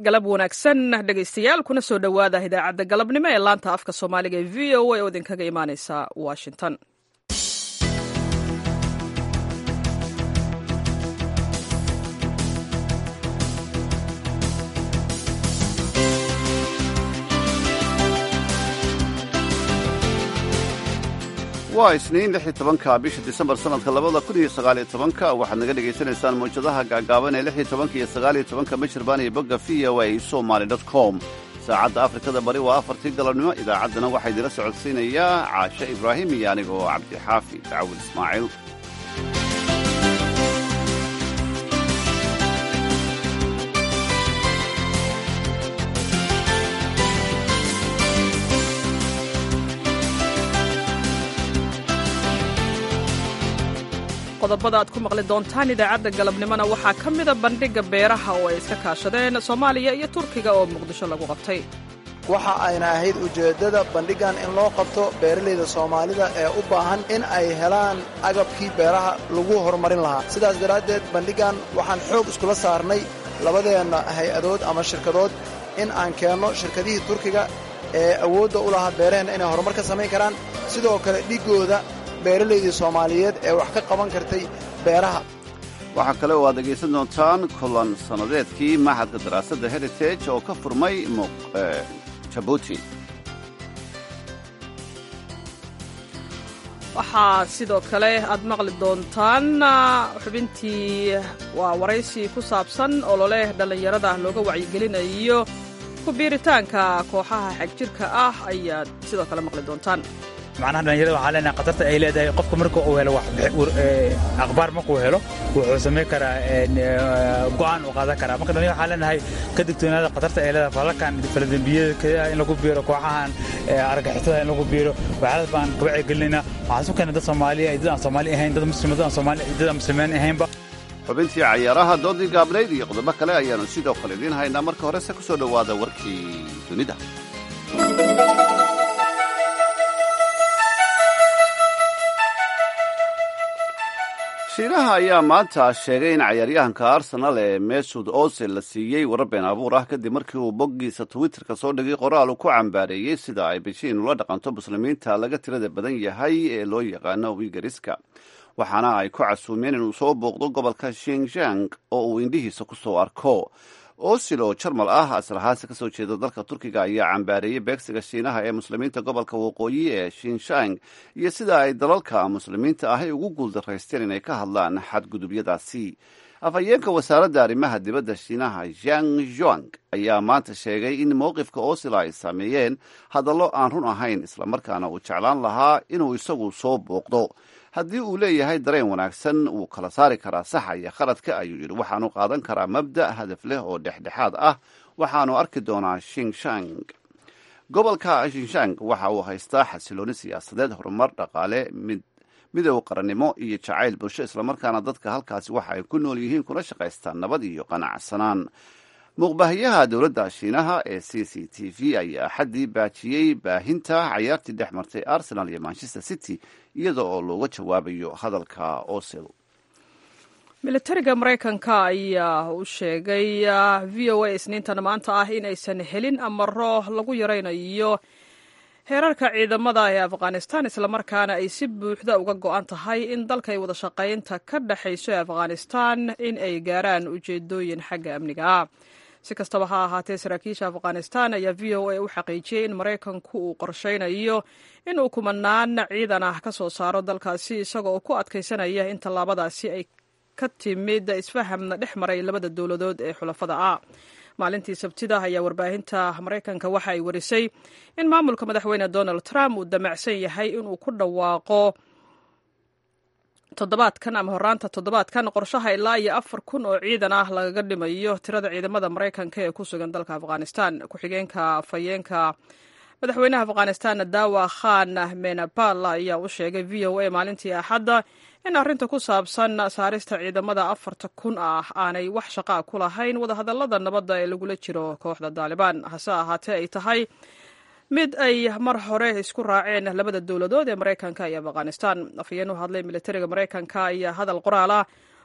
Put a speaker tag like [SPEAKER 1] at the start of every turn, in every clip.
[SPEAKER 1] galab wanaagsan dhegaystayaal kuna soo dhowaada idaacadda galabnimo ee laanta afka soomaaliga ee v o a oo idinkaga imaaneysa washington
[SPEAKER 2] waa isniin lix iyo tobanka bisha disembar sanadka labada kun iyo sagaaliyo tobanka waxaad naga dhegaysanaysaan mawjadaha gaagaaban ee lix iyo tobanka iyo sagaaliyo tobanka michirbaan iyo bogga v o a somaly dot com saacadda afrikada bari waa afartii galabnimo idaacaddana waxaa idinla socodsiinayaa caashe ibraahim iyo aniga oo cabdixaafi dacwil ismaaciil
[SPEAKER 1] qodobada aad ku maqli doontaan idaacadda galabnimona waxaa ka mida bandhigga beeraha oo ay iska kaashadeen soomaaliya iyo turkiga oo muqdisho lagu qabtay
[SPEAKER 3] waxa ayna ahayd ujeeddada bandhiggan in loo qabto beeralayda soomaalida ee u baahan in ay helaan agabkii beeraha lagu horumarin lahaa sidaas daraaddeed bandhiggan waxaan xoog iskula saarnay labadeenna hay-adood ama shirkadood in aan keenno shirkadihii turkiga ee awoodda u lahaa beeraheenna inay horumar ka samayn karaan sidoo kale dhiggooda beeralaydii soomaaliyeed ee wax ka qaban kartay beeraha
[SPEAKER 2] waxaa kale oo aad dhegaysan doontaan kulan sannadeedkii maxadka daraasadda heritage oo ka furmay jabuuti
[SPEAKER 1] waxaa sidoo kale aad maqli doontaan xubintii waa waraysi ku saabsan olole dhallinyarada looga wacyigelinayo ku biiritaanka kooxaha xagjirka ah ayaad sidoo kale maqli doontaan
[SPEAKER 4] macnaha dhalinyarada waxaa leenahay khatarta ay leedahay qofka marka uu helo akhbaar markuu helo wuxuu samayn karaa go'aan uu qaadan karaa marka dhalinyarada waxaa leenahay ka digtoonaada khatarta ay leedahay falalkan faladembiyada in lagu biiro kooxahan argagixisada in lagu biiro waxyaaladas baan ka wacyigelinaynaa waxaan isu keenay dad soomaaliya dad aan soomaali ahayn dad muslima dad aan soomaali dad aan muslimiin ahaynba
[SPEAKER 2] xubintii cayaaraha doodii gaabnayd iyo qodobo kale ayaanu sidoo kale idiin haynaa marka horese ku soo dhowaada warkii dunida shiinaha ayaa maanta sheegay in cayaaryahanka arsenal ee mesud ozil la siiyey warar been abuur ah kadib markii uu boggiisa twitterka soo dhigay qoraal uu ku cambaareeyey sida ay bejiin ula dhaqanto muslimiinta laga tirada badan yahay ee loo yaqaano wigariska waxaana ay ku casuumeen inuu soo booqdo gobolka shinjang oo uu indhihiisa ku soo arko osil oo jarmal ah aslahaasi ka soo jeeda dalka turkiga ayaa cambaareeyey beegsiga shiinaha ee muslimiinta gobolka waqooyi ee shinshan iyo sida ay dalalka muslimiinta ahi ugu guuldaraysteen inay ka hadlaan xadgudubyadaasi afhayeenka wasaaradda arrimaha dibadda shiinaha zhang zhuang ayaa maanta sheegay in mowqifka osil ay saameeyeen hadallo aan run ahayn islamarkaana uu jeclaan lahaa inuu isagu soo booqdo haddii uu leeyahay dareen wanaagsan wuu kala saari karaa saxa iyo khaladka ayuu yidhi waxaanu qaadan karaa mabda' hadaf leh oo dhexdhexaad ah waxaanu arki doonaa shinshang gobolka shinshang waxa uu haystaa xasilooni siyaasadeed horumar dhaqaale mid midow qarannimo iyo jacayl bulsho islamarkaana dadka halkaasi waxa ay ku nool yihiin kuna shaqaystaan nabad iyo qanacsanaan muuqbaahiyaha dowladda shiinaha ee c c t v ayaa axaddii baajiyey baahinta cayaartii dhex martay arsenal iyo manchester city iyada oo looga jawaabayo hadalka osil
[SPEAKER 1] militariga maraykanka ayaa u sheegay v o a isniintan maanta ah in aysan helin amaro lagu yaraynayo heerarka ciidamada ee afghanistan islamarkaana ay si buuxda uga go-an tahay in dalkay wada shaqaynta ka dhexayso ee afghanistan in ay gaaraan ujeedooyin xagga amniga ah si kastaba ha ahaatee saraakiisha afghanistan ayaa v o a u xaqiijiyey in maraykanku uu qorshaynayo inuu kumanaan ciidan ah ka soo saaro dalkaasi isagoo ku adkaysanaya in tallaabadaasi ay ka timid isfaham dhex maray labada dowladood ee xulafada ah maalintii sabtida ayaa warbaahinta maraykanka waxa ay warisay in maamulka madaxweyne donald trump uu damacsan yahay inuu ku dhawaaqo toddobaadkan ama horaanta toddobaadkan qorshaha ilaa iyo afar kun oo ciidan ah lagaga dhimayo tirada ciidamada maraykanka ee ku sugan dalka afghanistan ku-xigeenka afhayeenka madaxweynaha afghanistan dawa khan menapal ayaa u sheegay v o a maalintii axadda in arrinta ku saabsan saarista ciidamada afarta kun ah aanay wax shaqaa ku lahayn wadahadallada nabadda ee lagula jiro kooxda daalibaan hase ahaatee ay tahay mid ay mar hore isku raaceen labada dowladood ee maraykanka iyo afghanistan afhayeen u hadlay militariga maraykanka ayaa hadal qoraal ah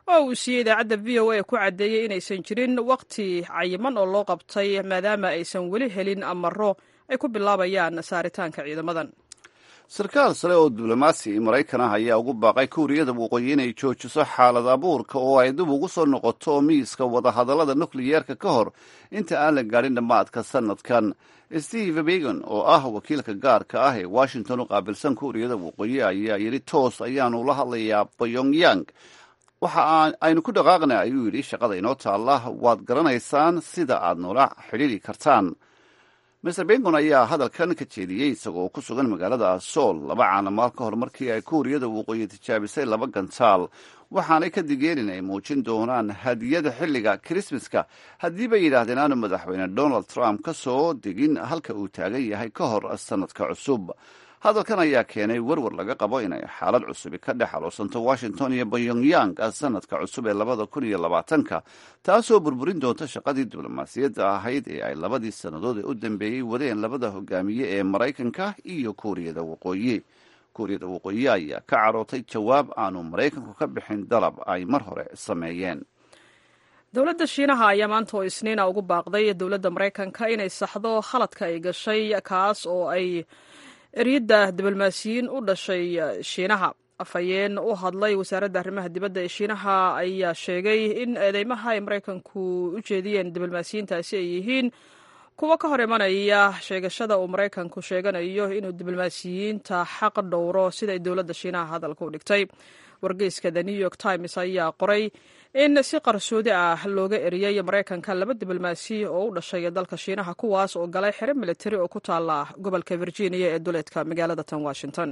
[SPEAKER 1] oo uu siiyey idaacadda v o a ku caddeeyey inaysan jirin waqti cayiman oo loo qabtay maadaama aysan weli helin amaro ay ku bilaabayaan saaritaanka ciidamadan
[SPEAKER 2] sarkaal sare oo diblomaasi maraykan ah ayaa ugu baaqay kuuriyada waqooyi inay joojiso xaalad abuurka oo ay dib ugu soo noqoto miiska wadahadallada nukliyeerka ka hor inta aan la gaadhin dhammaadka sanadkan steve begon oo ah wakiilka gaarka ah ee washington u qaabilsan kuuriyada waqooyi ayaa yidhi toos ayaanu la hadlayaa pyongyang waxa aynu ku dhaqaaqna ayuu yidhi shaqada inoo taalla waad garanaysaan sida aad noola xidhiiri kartaan master bengon ayaa hadalkan ka jeediyey isagoo ku sugan magaalada sool laba caanamaal ka hor markii ay kuuriyada waqooyi tijaabisay laba gantaal waxaanay ka digeen in ay muujin doonaan hadiyada xilliga krismaska haddii bay yidhaahdeen aanu madaxweyne donald trump ka soo degin halka uu taagan yahay ka hor sanadka cusub hadalkan ayaa keenay werwer laga qabo inay xaalad cusubi ka dhex aloosanto washington iyo pyongyang sanadka cusub ee labada kun iyo labaatanka taasoo burburin doonta shaqadii diblomaasiyadda ahayd ee ay labadii sannadood ee u dambeeyey wadeen labada hogaamiye ee maraykanka iyo kuuriyada waqooyi kuuriyada waqooyi ayaa ka carootay jawaab aanu maraykanku ka bixin dalab ay mar hore sameeyeen
[SPEAKER 1] dowladda shiinaha ayaa maanta oo isniina ugu baaqday dowladda maraykanka inay saxdo khaladka ay gashay kaas oo ay eryadda diblomaasiyiin u dhashay shiinaha afhayeen u hadlay wasaaradda arrimaha dibadda ee shiinaha ayaa sheegay in eedeymaha ay maraykanku u jeediyeen diblomaasiyiintaasi ay yihiin kuwo ka hor imanaya sheegashada uu maraykanku sheeganayo inuu diblomaasiyiinta xaq dhowro siday dowladda shiinaha hadalka u dhigtay wargeyska the new york times ayaa qoray in si qarsoodi ah looga eriyey maraykanka laba diblomaasi oo u dhashay dalka shiinaha kuwaas oo galay xero militari oo ku taala gobolka virginia ee duleedka magaalada tan washington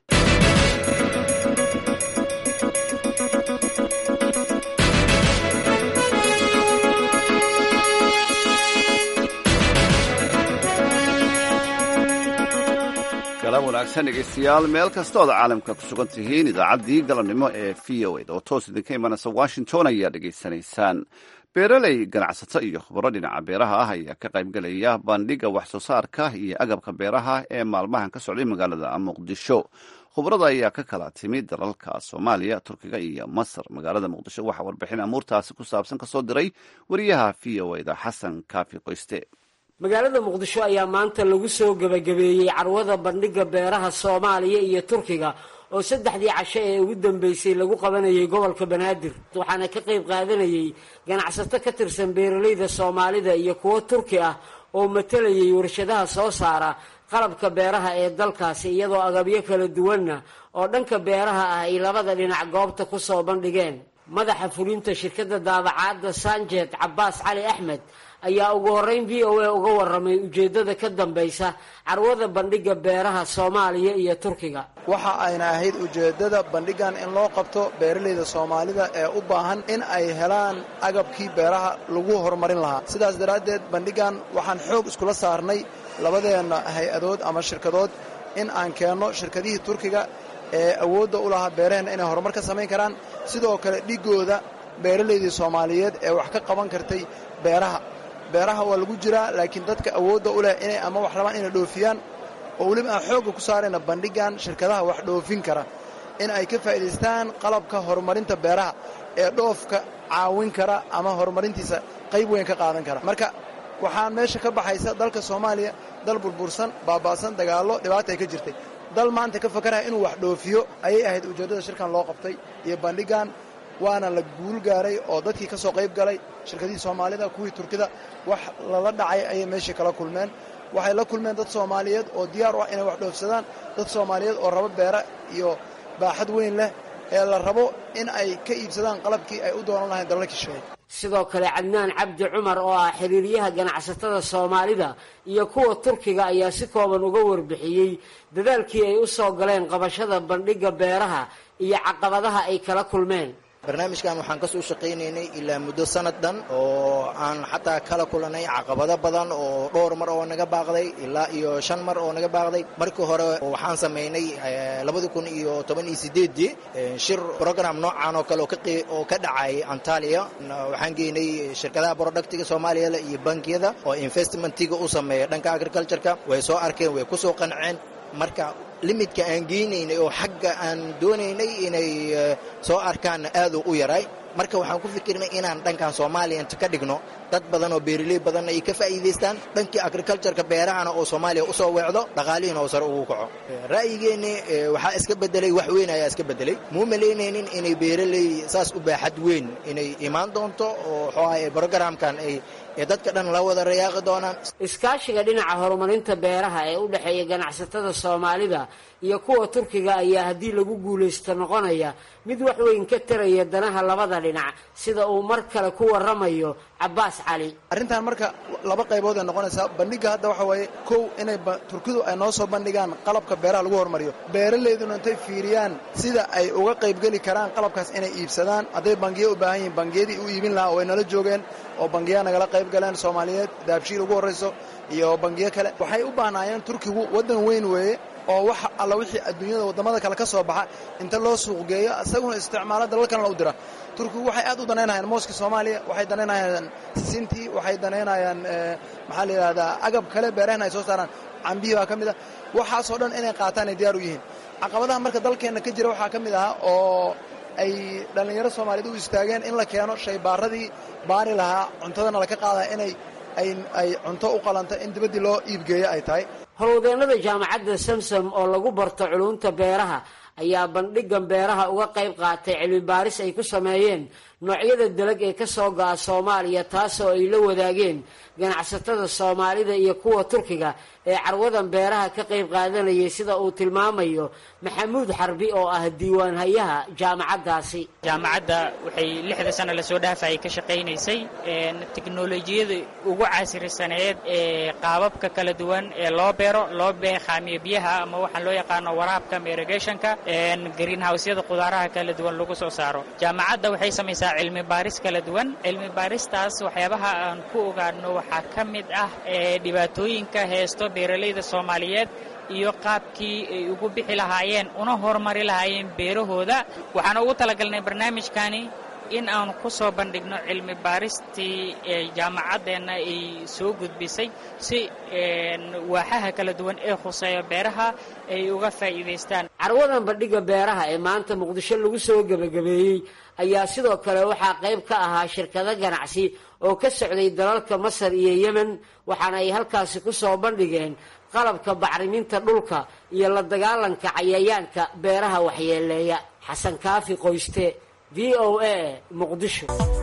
[SPEAKER 2] galan wanaagsan dhegeystayaal meel kastood caalamka ku sugan tihiin idaacaddii galabnimo ee v o ed oo toos idinka imanaysa washington ayaa dhegaysanaysaan beeraley ganacsato iyo khubaro dhinaca beeraha ah ayaa ka qaybgelaya bandhiga wax soo saarka iyo agabka beeraha ee maalmahan ka socday magaalada muqdisho khubarada ayaa ka kala timid dalalka soomaaliya turkiga iyo masar magaalada muqdisho waxaa warbixin amuurtaasi ku saabsan kasoo diray wariyaha v o eda xasan kaafi qoyste
[SPEAKER 5] magaalada muqdisho ayaa maanta lagu soo gebagabeeyey carwada bandhigga beeraha soomaaliya iyo turkiga oo saddexdii casho ee ugu dambeysay lagu qabanayay gobolka banaadir waxaana ka qayb qaadanayay ganacsato ka tirsan beeralayda soomaalida iyo kuwo turki ah oo matalayay warshadaha soo saara qalabka beeraha ee dalkaasi iyadoo agabyo kala duwanna oo dhanka beeraha ah ay labada dhinac goobta ku soo bandhigeen madaxa fulinta shirkadda daabacaadda sanjet cabbaas cali axmed ayaa ugu horreyn v o a uga warramay ujeeddada ka dambaysa carwada bandhigga beeraha soomaaliya iyo turkiga
[SPEAKER 3] waxa ayna ahayd ujeeddada bandhigan in loo qabto beeralayda soomaalida ee u baahan in ay helaan agabkii beeraha lagu horumarin lahaa sidaas daraaddeed bandhigan waxaan xoog iskula saarnay labadeenna hay-adood ama shirkadood in aan keenno shirkadihii turkiga ee awoodda u lahaa beeraheenna inay horumar ka samayn karaan sidoo kale dhigooda beeralaydii soomaaliyeed ee wax ka qaban kartay beeraha beeraha waa lagu jiraa laakiin dadka awoodda u leh inay ama wax rabaan inay dhoofiyaan oo weliba aan xoogga ku saarayna bandhigan shirkadaha wax dhoofin kara in ay ka faa'idaystaan qalabka horumarinta beeraha ee dhoofka caawin kara ama horumarintiisa qayb weyn ka qaadan kara marka waxaan meesha ka baxaysa dalka soomaaliya dal burbursan baaba'san dagaallo dhibaata ay ka jirtay dal maanta ka fakaraya inuu wax dhoofiyo ayay ahayd ujeeddada shirkan loo qabtay iyo bandhigan waana la guul gaaray oo dadkii ka soo qayb galay shirkadihii soomaalida kuwii turkida wax lala dhacay ayay meeshii kala kulmeen waxay la kulmeen dad soomaaliyeed oo diyaar u ah inay wax dhoofsadaan dad soomaaliyeed oo rabo beera iyo baaxad weyn leh ee la rabo in ay ka iibsadaan qalabkii ay u doonan lahayn dalalka shisheeye
[SPEAKER 5] sidoo kale cadnaan cabdi cumar oo ah xiriiryaha ganacsatada soomaalida iyo kuwa turkiga ayaa si kooban uga warbixiyey dadaalkii ay u soo galeen qabashada bandhigga beeraha iyo caqabadaha ay kala kulmeen
[SPEAKER 6] barnaamijkan waxaan kasoo shaqaynaynay ilaa muddo sanad dhan oo aan xataa kala kulanay caqabado badan oo dhowr mar oo naga baaqday ilaa iyo shan mar oo naga baaqday markii hore waxaan samaynay labadi kun iyo toban iyo sideedii shir program noocan oo kale oo ka dhacay antalia waxaan geynay shirkadaha productiga soomaaliyada iyo bankiyada oo investmentiga u sameeya dhanka agricultureka way soo arkeen way kusoo qanceen marka limidka aan geynaynay oo xagga aan doonaynay inay soo arkaanna aaduu u yaray marka waxaan ku fikirnay inaan dhankan soomaaliya inta ka dhigno dad badan oo beeraley badanna ay ka faa'iidaystaan dhankii agricultureka beerahana oo soomaaliya usoo weecdo dhaqaalihiina oo sare ugu kaco ra'yigeenni waxaa iska bedelay wax weyn ayaa iska bedelay muu malaynaynin inay beeraley saas u baaxad weyn inay imaan doonto oo waxooahay brogramkan ay ee dadka dhan la wada rayaaqi doonaan
[SPEAKER 5] iskaashiga dhinaca horumarinta beeraha ee u dhexeeya ganacsatada soomaalida iyo kuwa turkiga ayaa haddii lagu guulaysto noqonaya mid wax weyn ka taraya danaha labada dhinac sida uu mar kale ku waramayo cabbaas cali
[SPEAKER 3] arrintan marka laba qaybood ay noqonaysaa bandhigga hadda waxa waaye kow inay turkidu ay noo soo bandhigaan qalabka beeraha lagu horumariyo beeralayduna intay fiiriyaan sida ay uga qaybgeli karaan qalabkaas inay iibsadaan hadday bangiyo u baahan yihiin bangiyadii u iibin lahaa oo ay nala joogeen oo bangiyaa nagala qayb galeen soomaaliyeed daabshiil ugu horrayso iyo bangiyo kale waxay u baahnaayeen turkigu waddan weyn weeye oo wax alla wixii adduunyada waddamada kale ka soo baxa inta loo suuqgeeyo isaguna isticmaalo dalal kalena u dira turkigu waxay aad u danaynayaan mooska soomaaliya waxay danaynayaan sisintii waxay danaynayaan maxaa la yidhahdaa agab kale beerahna ay soo saaraan cambihii baa ka mid ah waxaasoo dhan inay qaataan ay diyaar u yihiin caqabadaha marka dalkeenna ka jira waxaa ka mid ahaa oo ay dhallinyaro soomaaliyeed u istaageen in la keeno shaybaaradii baari lahaa cuntadana laka qaadaya inay ay cunto u qalanto in dibaddii loo iibgeeyo ay tahay
[SPEAKER 5] howlwadeennada jaamacadda samsom oo lagu barto culunta beeraha ayaa bandhigan beeraha uga qayb qaatay cilmi baaris ay ku sameeyeen noocyada dalag ee ka soo go'a soomaaliya taasoo ay la wadaageen ganacsatada soomaalida iyo kuwa turkiga ee carwadan beeraha ka qayb qaadanayay sida uu tilmaamayo maxamuud xarbi oo ah diiwaanhayaha jaamacaddaasi
[SPEAKER 7] jaamacadda waxay lixda sano lasoo dhaafayay ka shaqaynaysay teknolojiyada ugu casrisaneed ee qaababka kala duwan ee loo beero loo beeqaamiyo biyaha ama waxaan loo yaqaano waraabka irrigationka greenhouseyada qudaaraha kala duwan lagu soo saaro jaamacadda waxay samaysaa cilmi baaris kala duwan cilmi baaristaas waxyaabaha aan ku ogaano waxaa ka mid ah dhibaatooyinka heesto beeralayda soomaaliyeed iyo qaabkii ay ugu bixi lahaayeen una horumari lahaayeen beerahooda waxaan ugu talagalnay barnaamijkani in aan ku soo bandhigno cilmi baaristii jaamacaddeenna ay soo gudbisay si waaxaha kala duwan ee khuseeya beeraha ay uga faa'iidaystaan
[SPEAKER 5] carwadan bandhigga beeraha ee maanta muqdisho lagu soo gebagabeeyey ayaa sidoo kale waxaa qayb ka ahaa shirkado ganacsi oo ka socday dalalka masar iyo yemen waxaana ay halkaasi ku soo bandhigeen qalabka bacriminta dhulka iyo la dagaalanka cayayaanka beeraha waxyeeleeya xasan kaafi qoyste v o a muqdisho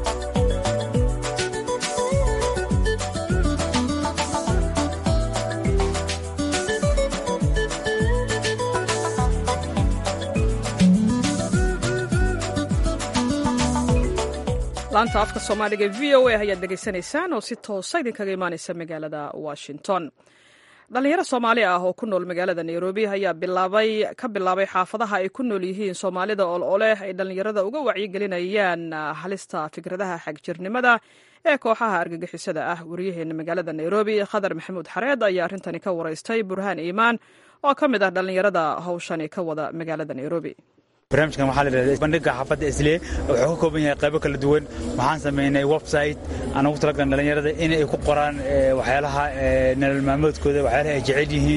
[SPEAKER 1] laanta afka soomaaliga v o a ayaad dhegaysanaysaan oo si toosa idinkaga imaanaysa magaalada washington dhalinyaro soomaali ah oo ku nool magaalada nairobi ayaa bilaabay ka bilaabay xaafadaha ay ku nool yihiin soomaalida ololeh ay dhallinyarada uga wacyigelinayaan halista fikradaha xagjirnimada ee kooxaha argagixisada ah wariyaheena magaalada nairobi khadar maxamuud xareed ayaa arrintani ka waraystay burhaan iimaan oo ka mid ah dhallinyarada hawshani ka wada magaalada nairobi
[SPEAKER 4] barnaamijkan waxaa la yidhahda bandhigga xaafadda islee wuxuu ka kooban yahay qaybo kala duwan waxaan samaynay website aan ugu talagaln dhallinyarada in ay ku qoraan waxyaalaha nolol maalmoodkooda waxyaalaha ay jecel yihiin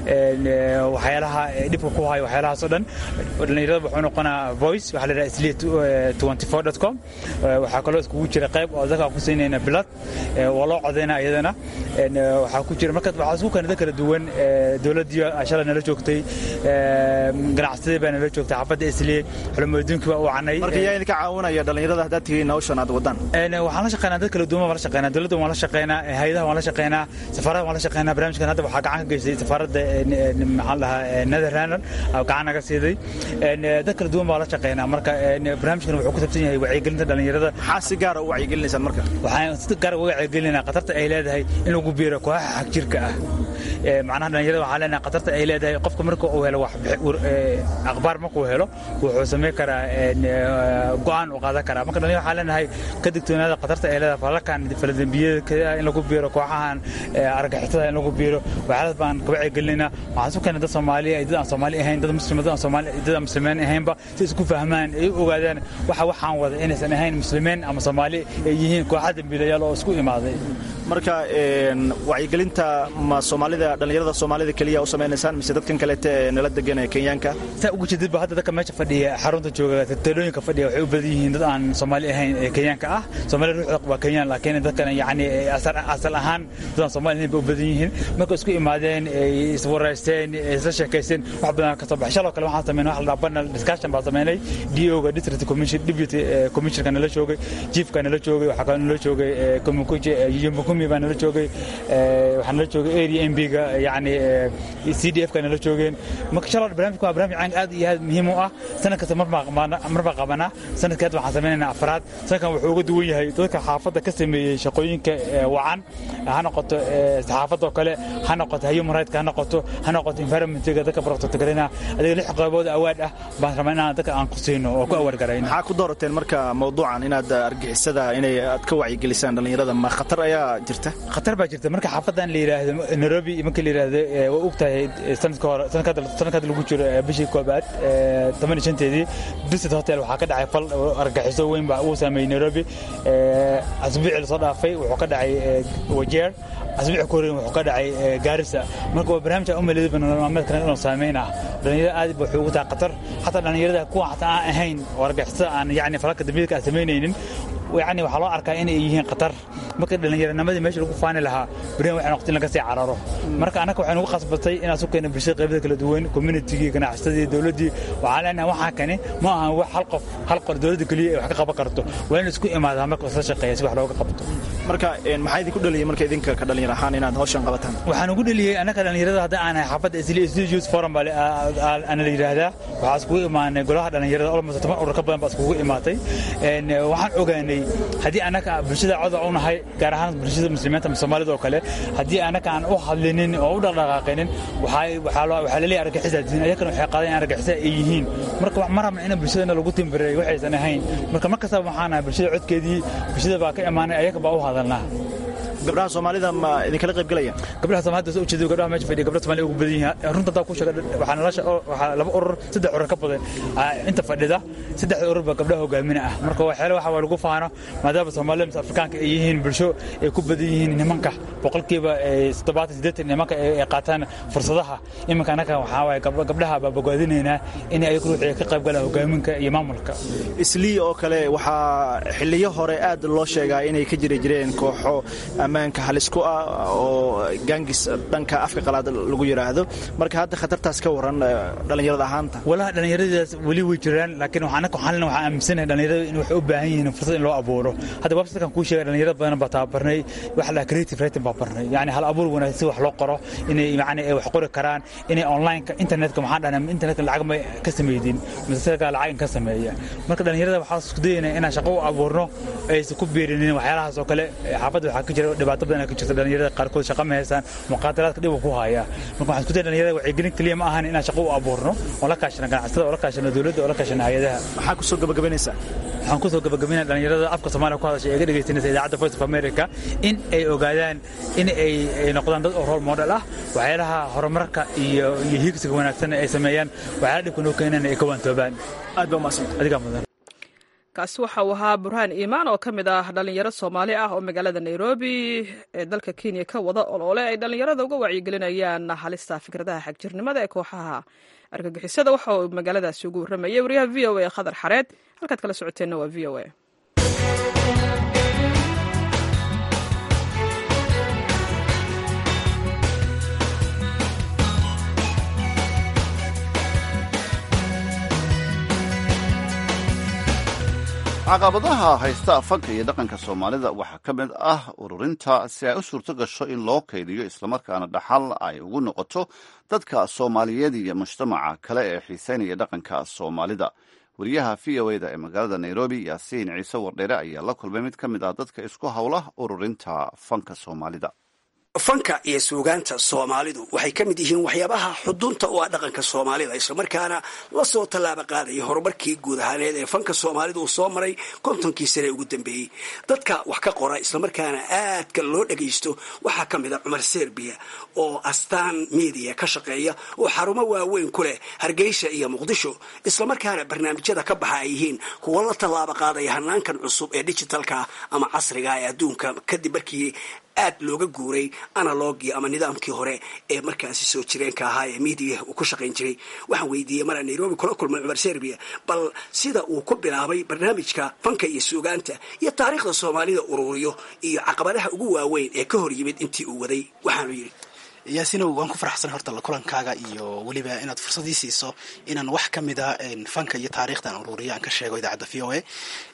[SPEAKER 4] waxyaalaha dhibka ku hayo waxyaalahaas oo dhan dhallinyarada wuxuu noqonaa voice waxaa la yidhahda islee twenty four dot com waxaa kaloo iskugu jira qayb oo dadka ku siinayna bilad waa loo codaynaa iyadana waxaa ku jira marka waxaa isku kanada kala duwan dowladdii shalay nala joogtay ganacsadii baa nala joogtay xaafadda islee xulamoodoonkii baa u canay
[SPEAKER 8] marka yaa idinka caawinaya dhallinyarada haddaad tihiin hawshan aad wadaan
[SPEAKER 4] waxaan la shaqeynaa dad kala duwan waan la shaqeynaa dowladda waan la shaqeynaa hayadaha waan la shaqeynaa safaarada waan la shaqeynaa barnaamijkan hadda waxaa gacan ka geystay safaaradda maxaan dhahaa netherland gacan naga siiday dad kala duwan baan la shaqeynaa marka barnaamijkan wuxuu ku sabsan yahay wacyigelinta dhallinyarada
[SPEAKER 8] maxaa si gaara u wacyigelinaysaan marka
[SPEAKER 4] waxaan si gaar uga wacyigelinaa khatarta ay leedahay in lagu biiro kooxaha xagjirka ah macnaha dhallinyarada waxaan leenahay khatarta ay leedahay qofka marka uu helo wax akhbaar markuu helo wuxuu samayn karaa go'aan u qaadan karaa marka dhallinyarada waxaan leenahay ka digtoonaada khatarta ay leedahay falalkan faladembiyada in lagu biiro kooxahan argagixisada in lagu biiro waxyaalaas baan ka wacyigelinaa waxaan su keenay dad soomaali ay dad aan soomaali ahayn dad muslim dad aan soomaali dad aan muslimiin ahaynba si isku fahmaan ay u ogaadaan waxa waxaan wada inaysan ahayn muslimiin ama soomaali ay yihiin kooxa dembiilayaal oo isku imaaday
[SPEAKER 8] marka wacyigelinta ma soomaalida dhallinyarada soomaalida keliya u samaynaysaan mise dadkan kaleete ee nala degan ee kenyaanka
[SPEAKER 4] saa ugu jeedidba hadda dadka meesha fadhiya xarunta jooga talooyinka fadhiya waxay u badan yihiin dad aan soomaali ahayn ee kenyaanka ah soomaali ruuxda waa kenyaan laakiin dadkan yacni asal ahaan dad aan soomaali ahayn bay u badan yihiin marka isku imaadeen ay iswaraysteen isla sheekaysteen wax badan ka soo baxay shaloo kale waxaan sameynay wax la dhaha panel discussion baan sameynay DO-ga district commission deputy commissionerka nala joogay chiefka nala joogay waxaa kaloo nala joogay kumukuje yomukumi baa nala joogay waxaa nala joogay area mb-ga yacni c d f ka nala joogeen marka shaloo barnaamijka waa barnaamij caan aad iyo aad muhiim u ah sanad kasta mar baa qabanaa sanadka hadda waxaan sameynaynaa afraad sanadkan wuxuu uga duwan yahay dadka xaafadda ka sameeyey shaqooyinka wacan ha noqoto saxaafadoo kale ha noqoto human right ha noqoto ha noqoto environmentga dadka protectgarina adiga lix qaybood awaad ah baan rabaa inaan dadka aan ku siino oo ku awargarayn
[SPEAKER 8] maxaa ku doorateen marka mawduucan inaad argixisada inay aad ka wacyigelisaan dhallinyarada ma khatar ayaa jirta
[SPEAKER 4] khatar baa jirta marka xaafadan la yidhaahdo nairobi marka la yidhaahdo waa og tahay sanadka hore sanadka lagu jiro bishii koobaad toban iyo shanteedii visit hotel waxaa ka dhacay fal argaxiso weyn baa uu saameeyey nairobi asbuucii lasoo dhaafay wuxuu ka dhacay wajeer asbuuci ku horeyn wuxuu ka dhacay gaarisa marka waa barnaamij aan u maleeday nolol maalmeedkan inuu saameyn ah dhalinyarada aad wuxuu ugu tahay khatar xataa dhalinyarada kuwa xataa aan ahayn oo argixisada aan yacni falalka dambiilka aan samaynaynin yani waxaa loo arkaa inay yihiin khatar marka dhallinyaranimadii meesha lagu faani lahaa berihan waxay noqotay in laga sii cararo marka annaga waxay nagu qasbatay inaan su keena bulshada qaybada kala duwan communitigii ganacsasadii dowladdii waxaan leenahay waxaa kani ma ahan wax hal qof hal qor dowladda keliya ay wax ka qaban karto waa in isku imaadaa marka isla shaqeeya si wax looga qabto
[SPEAKER 8] marka maxaa idinku dhaliyay marka idinka ka dhalinyar ahaan inaad hawshan qabataan
[SPEAKER 4] waxaan ugu dheliyey annaga dhallinyarada hadda aan ahay xaafadda isli youth forum baa ana la yidhaahdaa waxaa iskugu imaanay golaha dhallinyarada almost toban urur ka badan baa iskugu imaatay waxaan ogaanay haddii annaga bulshada coda u nahay gaar ahaan bulshada muslimiinta soomaalida oo kale haddii annaga aan u hadlinin oo u dhaqdhaqaaqinin waxaa laleeyahay argixisa diin ayakana waxay qaadeen in argixisa ay yihiin marka ma rabna in bulshadana lagu timbireeyo waxaysan ahayn marka mar kastaba waxaan nahay bulshada codkeedii bulshada baa ka imaanay ayaga baa u hadalnaa
[SPEAKER 8] gabdhaha soomaalida ma idinkala qayb galaya
[SPEAKER 4] gabdhaha soomaalida soo ujeedo gabdhaha meesha fadhiya gabdhaha soomaalida ugu badan yihiin runta hadaa ku sheega waxaa nolosha waxaa laba urur saddex urur ka badan inta fadhida saddexda urur baa gabdhaha hogaamina ah marka waxyaala waxa waa lagu faano maadaama soomaalida mise afrikaanka ay yihiin bulsho ay ku badan yihiin nimanka boqolkiiba toddobaatan siddeetan nimanka ay qaataan fursadaha iminka annaga waxaa waaye gabdhaha baa bogaadinaynaa in ay ruuxii ka qayb galaan hogaaminka iyo maamulka
[SPEAKER 8] islii oo kale waxaa xiliyo hore aad loo sheegaa inay ka jiri jireen kooxo ammaanka halisku ah oo gaangis dhanka afka qalaad lagu yidhaahdo marka hadda khatartaas ka waran dhallinyarada ahaanta
[SPEAKER 4] walaha dhallinyaradaas weli way jiraan laakiin annaga waxaan waxaan aaminsanahay dhallinyarada in waxay u baahan yihiin fursad in loo abuuro hadda websitekan kuu sheegay dhallinyarada badan baa tababarnay waxa la creative writing baa barnay yani hal abuur wanaagsan si wax loo qoro inay yani ay wax qori karaan inay onlineka internetka maxaan dhahnay internetka lacag ma ka sameydin masasirka lacag in ka sameeya marka dhallinyarada waxaan isku dayaynaa inaan shaqo u abuurno aysan ku beerinin waxyaalahaas oo kale xaafadda waxaa ka jira dhibaato badan ka jirta dhallinyarada qaarkood shaqa ma haystaan muqaadaraadka dhib ku haya marka waxaan isku daya dhallinyarada wacyigelin keliya ma ahan inaan shaqo u abuurno oo la kaashano ganacsatada oo la kaashano dowladda oo la kaashano hay-adaha
[SPEAKER 8] maxaa kusoo gabagabaynaysaa
[SPEAKER 4] waxaan kusoo gabagabaynaya dhallinyarada afka soomaaliya ku hadashay ee ga dhegaysanaysa idaacadda voice of america in ay ogaadaan in ay noqdaan dad oo role model ah waxyaalaha horumarka iyo iyo hiigsiga wanaagsan ay sameeyaan waxyaala dhibka noo keenana ay ka waantoobaan
[SPEAKER 8] aad baa umaasan
[SPEAKER 4] adigaa mudan
[SPEAKER 1] kaasi waxa uu ahaa burhaan iimaan oo ka mid ah dhallinyaro soomaali ah oo magaalada nairobi ee dalka kenya ka wada oloole ay dhallinyarada uga wacyigelinayaan halista fikradaha xagjirnimada ee kooxaha argagixisada waxa uu magaaladaasi ugu warramayay wariyaha v o a khadar xareed halkaad kala socoteenna waa v o a
[SPEAKER 2] caqabadaha haysta fanka iyo dhaqanka soomaalida waxaa ka mid ah ururinta si ay u suurto gasho in loo kaydiyo islamarkaana dhaxal ay ugu noqoto dadka soomaaliyeed iyo mujtamaca kale ee xiiseynaya dhaqanka soomaalida wariyaha v o eda ee magaalada nairobi yaasiin ciise wardheere ayaa la kulmay mid ka mid ah dadka isku howla ururinta fanka soomaalida
[SPEAKER 9] fanka iyo suugaanta soomaalidu waxay ka mid yihiin waxyaabaha xudunta u ah dhaqanka soomaalida islamarkaana la soo tallaaba qaadaya horumarkii guud ahaaneed ee fanka soomaalidu uu soo maray kontonkii sane ugu dambeeyey dadka wax ka qora islamarkaana aadka loo dhagaysto waxaa ka mid a cumar serbiya oo astaan media ka shaqeeya oo xarumo waaweyn ku leh hargeysa iyo muqdisho islamarkaana barnaamijyada ka baxa ay yihiin kuwo la tallaaba qaadaya hanaankan cusub ee digitalka ama casriga ee adduunka kadib markii aad looga guuray analogii ama nidaamkii hore ee markaasi soo jireenka ahaa ee miidiya uu ku shaqayn jiray waxaan weydiiyey mara nairobi kula kulmay cumar serbia bal sida uu ku bilaabay barnaamijka fanka iyo suugaanta iyo taariikhda soomaalida ururiyo iyo caqabadaha ugu waaweyn ee ka hor yimid intii uu waday waxaanu yidhi
[SPEAKER 10] yaasinow waan ku faraxsan horta la kulankaaga iyo weliba inaad fursadii siiso inaan wax ka mida fanka iyo taariikhda aan ururiyo aan ka sheego idaacadda v o a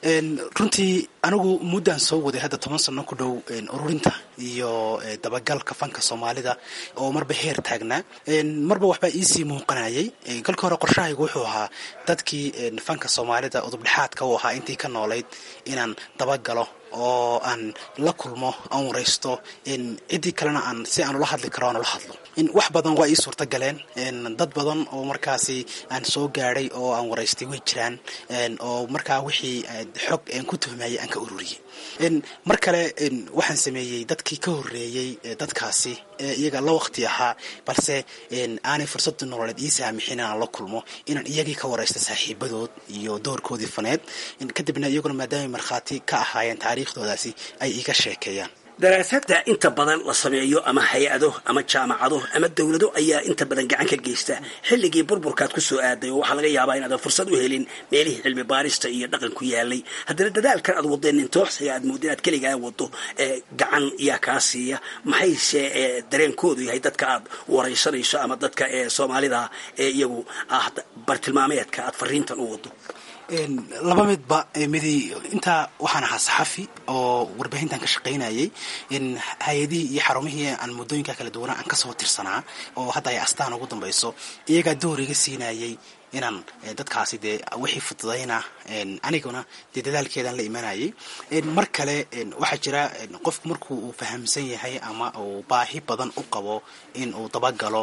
[SPEAKER 10] runtii anigu muddaan soo waday hadda toban sano ku dhow ururinta iyo dabagalka fanka soomaalida oo marba heer taagnaa marba waxbaa iisii muuqanayay kolka hore qorshahaygu wuxuu ahaa dadkii fanka soomaalida udubdhexaadka u ahaa intii ka noolayd inaan dabagalo oo aan la kulmo aan waraysto ciddii kalena aan si aan ula hadli karo aan ula hadlo wax badan waa ii suurta galeen dad badan oo markaasi aan soo gaadhay oo aan waraystay way jiraan oo markaa wixii xog aan ku tuhmayay aan ka ururiyey mar kale waxaan sameeyey dadkii ka horreeyey dadkaasi iyaga la waqti ahaa balse aanay fursada nololeed ii saamixin inaan la kulmo inaan iyagii ka waraysta saaxiibadood iyo doorkoodii faneed kadibna iyaguna maadaamay markhaati ka ahaayeen taariikhdoodaasi ay iiga sheekeeyaan
[SPEAKER 9] daraasada inta badan la sameeyo ama hay-ado ama jaamacado ama dowlado ayaa inta badan gacan ka geysta xilligii burburkaad ku soo aaday oo waxaa laga yaabaa inaadan fursad u helin meelihii cilmi baarista iyo dhaqanku yaalay haddana dadaalkan aad wadeen intooxsiga aad moodda inaad keligaa wado gacan yaa kaa siiya maxayse dareenkoodu yahay dadka aad waraysanayso ama dadka soomaalida ee iyagu ah bartilmaameedka aad fariintan u wado
[SPEAKER 10] laba midba midi intaa waxaan ahaa saxafi oo warbaahintan ka shaqaynayay hay-adihii iyo xarumihii aan muddooyinka kala duwana aan kasoo tirsanaa oo hadda ay astaan ugu dambayso iyagaa door iga siinayay inaan dadkaasi dee wixii fududayna aniguna dee dadaalkeedaan la imanayay mar kale waxaa jira qofku marku uu fahamsan yahay ama uu baahi badan u qabo in uu dabagalo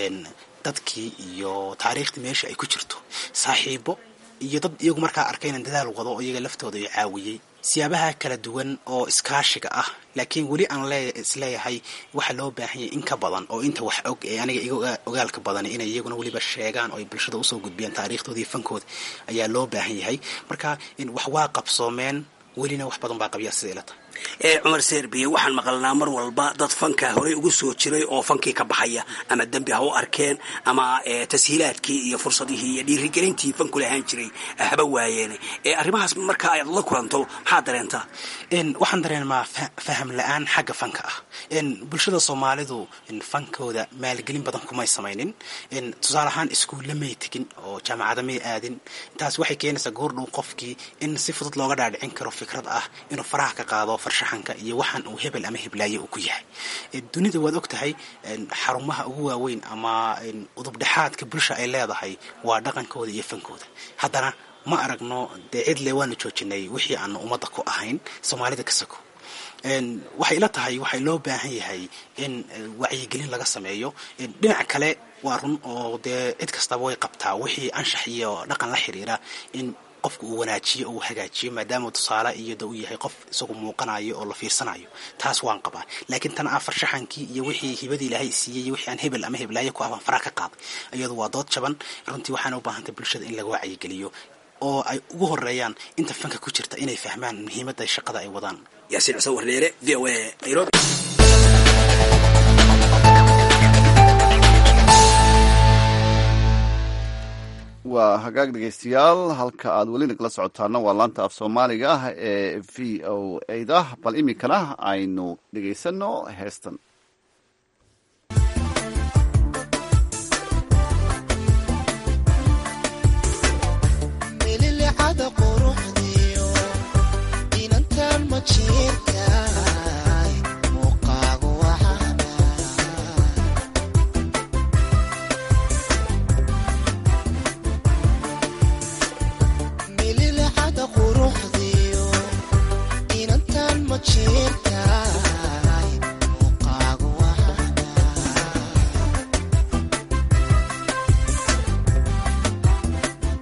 [SPEAKER 10] dadkii iyo taariikhdii meesha ay ku jirto saaxiibo iyo dad iyagu markaa arkay inaan dadaal wado oo iyaga laftooda i caawiyey siyaabaha kala duwan oo iskaashiga ah laakiin weli aan le isleeyahay waxaa loo baahanyay in ka badan oo inta wax og ee aniga iga ogaalka badan inay iyaguna weliba sheegaan oo ay bulshada usoo gudbiyaan taariikhdooda iyo fankooda ayaa loo baahan yahay marka wax waa qabsoomeen welina wax badan baa qabyaa sida ila tahay
[SPEAKER 9] ee cumar serbiya waxaan maqalnaa mar walba dad fanka horey ugu soo jiray oo fankii ka baxaya ama dembi ha u arkeen ama tashiilaadkii iyo fursadihii iyo dhiirigelintii fanku lahaan jiray haba waayeen arrimahaas marka aad la kulanto maxaa dareentaa
[SPEAKER 10] waxaan dareenmaa faham la-aan xagga fanka ah bulshada soomaalidu fankooda maalgelin badan kumay samaynin tusaale ahaan iskuulle may tegin oo jaamacada may aadin taas waxay keenaysaa goordhow qofkii in si fudud looga dhaadhicin karo fikrad ah inuu faraha ka qaado farshaxanka iyo waxaan uu hebel ama heblaaye uu ku yahay dunida waad og tahay xarumaha ugu waaweyn ama udubdhexaadka bulsha ay leedahay waa dhaqankooda iyo fankooda haddana ma aragno dee cidle waanu joojinay wixii aanu ummadda ku ahayn soomaalida ka sako waxay ila tahay waxay loo baahan yahay in wacyigelin laga sameeyo dhinac kale waa run oo dee cid kastaba way qabtaa wixii anshax iyo dhaqan la xiriira in qofka uu wanaajiyo oo uu hagaajiyo maadaama tusaale iyada uu yahay qof isagu muuqanayo oo la fiirsanayo taas waan qabaa laakiin tan ah farshaxankii iyo wixii hibadii ilaahay siiyey iyo wixii aan hebel ama heblaayo ku ahbaan faraha ka qaaday iyadu waa dood jaban runtii waxaana u baahantay bulshada in laga wacyigeliyo oo ay ugu horeeyaan inta fanka ku jirta inay fahmaan muhiimadda shaqada ay wadaan
[SPEAKER 9] yaasiin xuseen warleere v o a nairobi
[SPEAKER 2] waa hagaag dhegeystayaal halka aad weli nagala socotaana waa laanta af soomaaliga ah ee v o da bal iminkana aynu dhegaysano heestan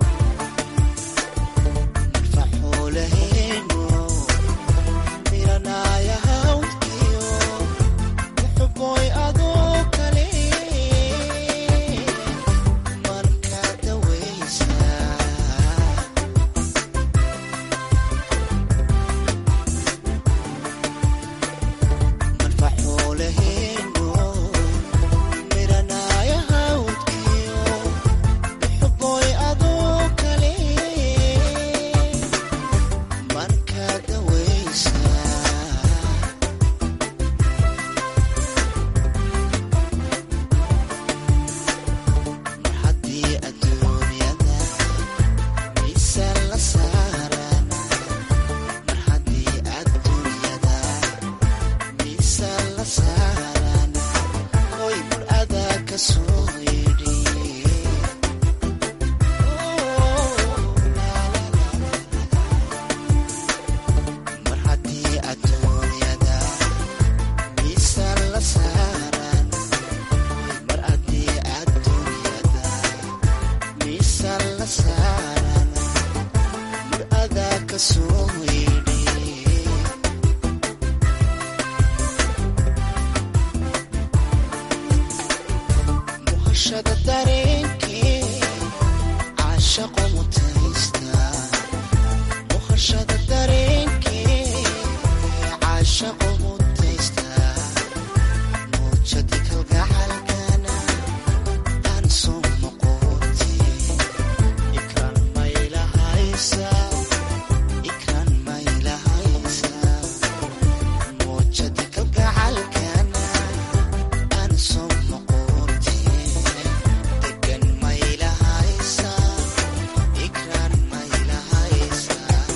[SPEAKER 11] Mira muhashada dareenkee caashaqo mutaysta muhashada dareenkee caashaqo mutaysta muujadi kalgacalkana aan soo noqote ikraan maylahaysa ikraan maylahaysa muujadi kalgacalkana aan soo noqote degan maylahaysa ikraan maylahaysa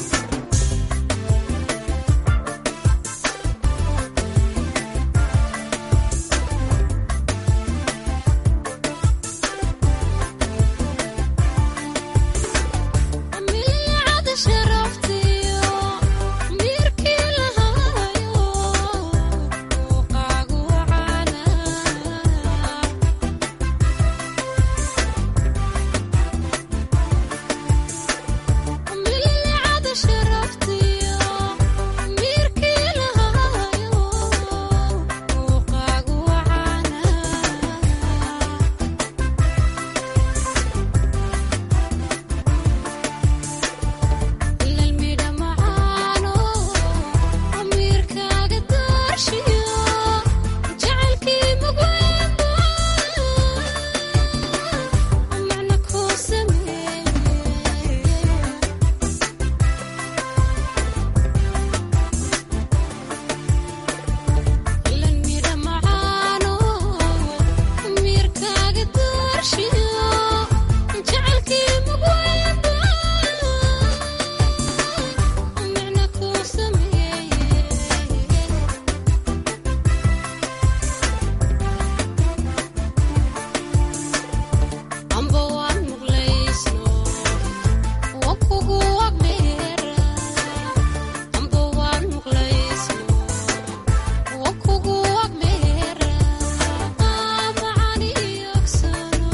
[SPEAKER 12] milcada sharaftiyo miirkii lahaayo muuqaagu wacana milcada sharaftiyo miirkii lahaayo muuqaagu wacana ilalmidha macaano amiirkaaga daarshiyo jacaylkii mugweynba macna kuu sameeye ilalmidha macaano amiirkaaga daarshiyo jacaylkii mugweynba macna kuu sameeye amba waan muqlaysno waa kugu agdheera amba waan muqlaysno waa kugu agdheera macani yogsano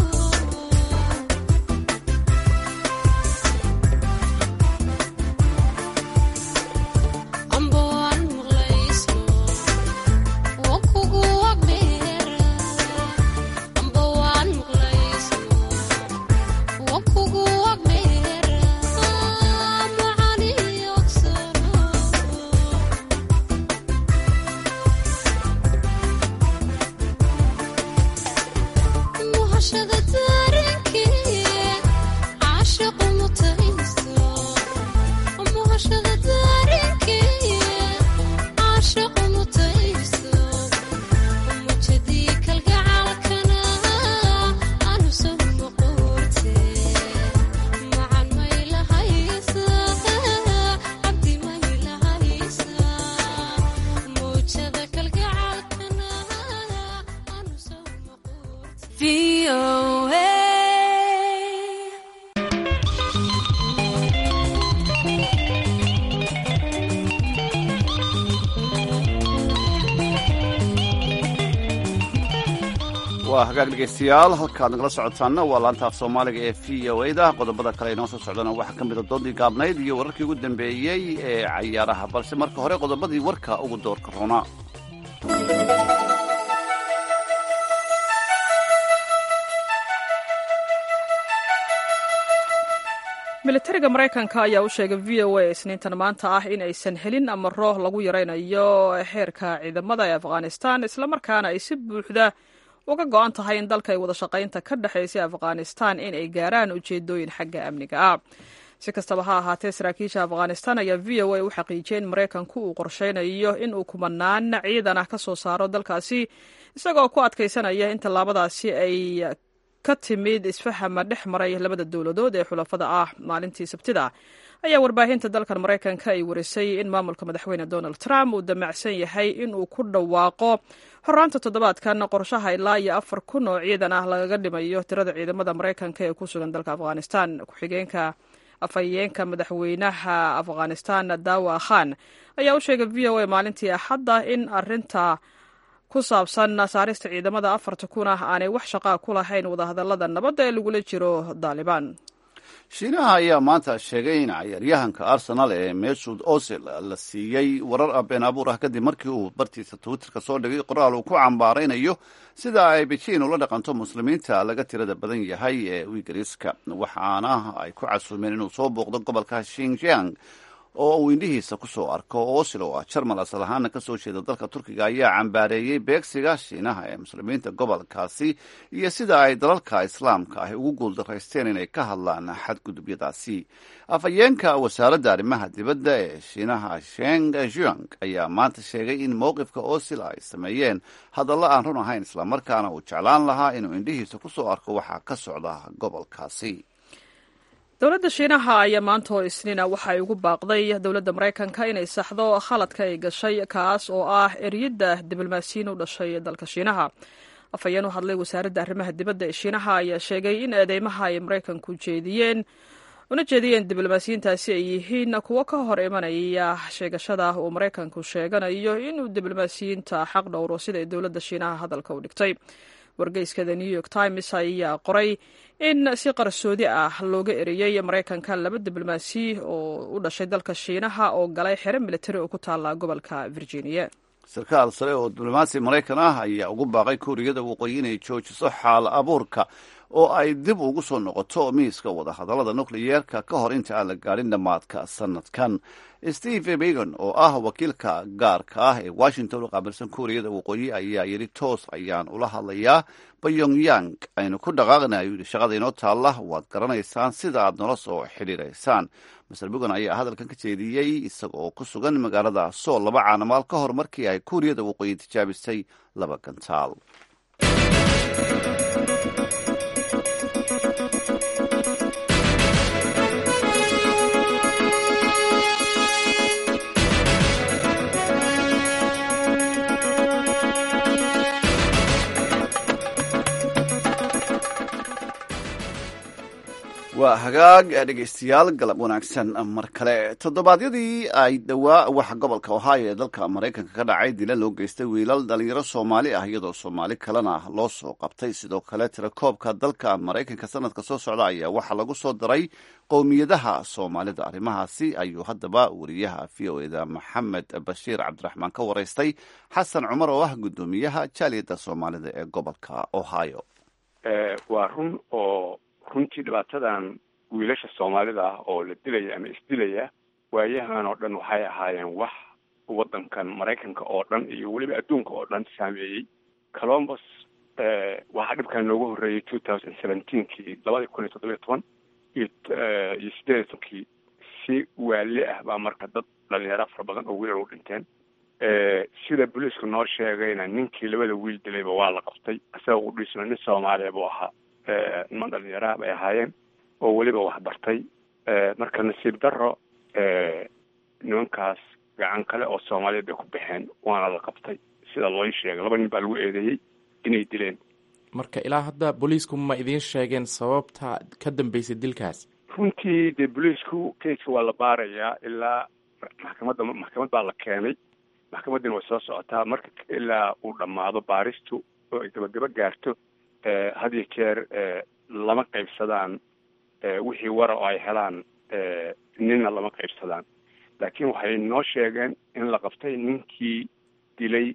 [SPEAKER 12] amba waan muqlaysno waa kugu agdheera amba waan muqlaysno waa kugu agdheera macani yogsano muhashada dareenkee caashaqo mutaysto muhashada dareenkee caashaqo mutaysto mujadii kalgacalkana aanu soo noqorte macan maylahaysa cabdi maylahaysa mujada kalgacalkana aanu soo
[SPEAKER 2] waa hagaag dhegaystayaal halkaad nagala socotaanna waa laanta af soomaaliga ee v o a da qodobada kale inoo soo socdana waxaa ka mida doodii gaabnayd iyo wararkii ugu dambeeyey ee cayaaraha balse marka hore qodobadii warka ugu doorka roona
[SPEAKER 1] militariga maraykanka ayaa u sheegay v o a isniintan maanta ah in aysan helin amaro lagu yaraynayo xeerka ciidamada ee afghanistan islamarkaana ay si buuxda uga go-an tahay in dalka ay wada shaqaynta ka dhexaysay afghanistan in ay gaaraan ujeedooyin xagga amniga ah si kastaba ha ahaatee saraakiisha afghanistan ayaa v o a u xaqiijiyay in maraykanku uu qorsheynayo in uu kumanaan ciidan ah ka soo saaro dalkaasi isagoo ku adkaysanaya in tallaabadaasi ay ka timid isfahama dhex maray labada dowladood ee xulafada ah maalintii sabtida ayaa warbaahinta dalkan maraykanka ay warisay in maamulka madaxweyne donald trump uu damacsan yahay in uu ku dhawaaqo horaanta toddobaadkan qorshaha ilaa iyo afar kun oo ciidan ah lagaga dhimayo tirada ciidamada maraykanka ee ku sugan dalka afghanistan ku-xigeenka afhayeenka madaxweynaha afghanistan dawa khan ayaa u sheegay v o a maalintii axadda in arinta ku saabsan saarista ciidamada afarta kun ah aanay wax shaqaa ku lahayn wadahadalada nabadda ee lagula jiro daalibaan
[SPEAKER 2] shiinaha ayaa maanta sheegay in cayaaryahanka arsenal ee mesud osil la siiyey warar been abuur ah kadib markii uu bartiisa twitterka soo dhigay qoraal uu ku cambaaraynayo sida ay bejiin ula dhaqanto muslimiinta laga tirada badan yahay ee wigariska waxaana ay ku casuumeen inuu soo booqdo gobolka shinjiang oo uu indhihiisa ku soo arko osil oo ah jarmal asal ahaana ka soo jeeda dalka turkiga ayaa cambaareeyey beegsiga shiinaha ee muslimiinta gobolkaasi iyo sida ay dalalka islaamka ah ugu guuldaraysteen inay ka hadlaan xadgudubyadaasi afhayeenka wasaaradda arrimaha dibadda ee shiinaha sheng juang ayaa maanta sheegay in mowqifka osil ay sameeyeen hadallo aan run ahayn islamarkaana uu jeclaan lahaa inuu indhihiisa ku soo arko waxaa ka socda gobolkaasi
[SPEAKER 1] dowladda shiinaha ayaa maanta oo isniina waxa ay ugu baaqday dowladda maraykanka inay saxdo khaladka ay gashay kaas oo ah eriyadda diblomaasiyiin u dhashay dalka shiinaha afhayeen u hadlay wasaaradda arrimaha dibadda ee shiinaha ayaa sheegay in eedeymaha ay maraykanku jeediyeen una jeediyeen diblomaasiyiintaasi ay yihiin kuwo ka hor imanaya sheegashada uu maraykanku sheeganayo inuu diblomaasiyiinta xaq dhowro sida ay dowladda shiinaha hadalka u dhigtay wargeyska the new york times ayaa qoray in si qarsoodi ah looga eriyey maraykanka laba diblomaasi oo u dhashay dalka shiinaha oo galay xero militari oo ku taala gobolka virginia
[SPEAKER 2] sarkaal sare oo diblomaasi maraykan ah ayaa ugu baaqay kuuriyada waqooyi inay joojiso xaal abuurka oo ay dib ugu soo noqoto miiska wadahadallada nukliyeerka ka hor inta aan la gaadhin dhammaadka sanadkan steve begon oo ah wakiilka gaarka ah ee washington u qaabilsan kuuriyada waqooyi ayaa yidhi toos ayaan ula hadlayaa bayongyang aynu ku dhaqaaqna ayuu yidhi shaqada inoo taalla waad garanaysaan sida aad nola soo xidhiiraysaan master begon ayaa hadalkan ka jeediyey isaga oo ku sugan magaalada sool laba caanamaal ka hor markii ay kuuriyada waqooyi tijaabisay laba gantaal waa hagaag dhegeystayaal galab wanaagsan mar kale toddobaadyadii ay dhowaa waxa gobolka ohio ee dalka maraykanka ka dhacay dila loo geystay wiilal dhalinyaro soomaali ah iyadoo soomaali kalena loo soo qabtay sidoo kale tirakoobka dalka maraykanka sanadka soo socda ayaa waxaa lagu soo daray qowmiyadaha soomaalida arrimahaasi ayuu haddaba wariyaha v o eda maxamed bashiir cabdiraxmaan ka waraystay xasan cumar oo ah guddoomiyaha jaaliyadda soomaalida ee gobolka ohio
[SPEAKER 13] waa run oo runtii dhibaatadan wiilasha soomaalida ah oo la dilaya ama isdilaya waayahan oo dhan waxay ahaayeen wax waddankan maraykanka oo dhan iyo weliba adduunka oo dhan saameeyey colombus waxaa dhibkan noogu horreeyey two thousand seventeenkii labadii kun iyo toddobiyo toban iyo iyo sideed iyo tobankii si waali ah baa marka dad dhalinyaro fara badan oo wiilal u dhinteen sida booliisku noo sheegayna ninkii labada wiil dilayba waa la qabtay isaga u dhiisna nin soomaaliya buu ahaa niman dhalinyaraha bay ahaayeen oo weliba waxbartay marka nasiib daro nimankaas gacan kale oo soomaaliyeed bay ku baxeen waana la qabtay sida loo sheegay laba nin baa lagu eedeeyey inay dileen
[SPEAKER 14] marka ilaa hadda booliisku ma idiin sheegeen sababta ka dambeysay dilkaas
[SPEAKER 13] runtii dee booliisku keiska waa la baarayaa ilaa maxkamadda maxkamad baa la keenay maxkamaddina way soo socotaa marka ilaa uu dhammaado baaristu oo ay gabagaba gaarto had iyo jeer lama qaybsadaan wixii wara oo ay helaan ninna lama qaybsadaan laakiin waxay noo sheegeen in la qabtay ninkii dilay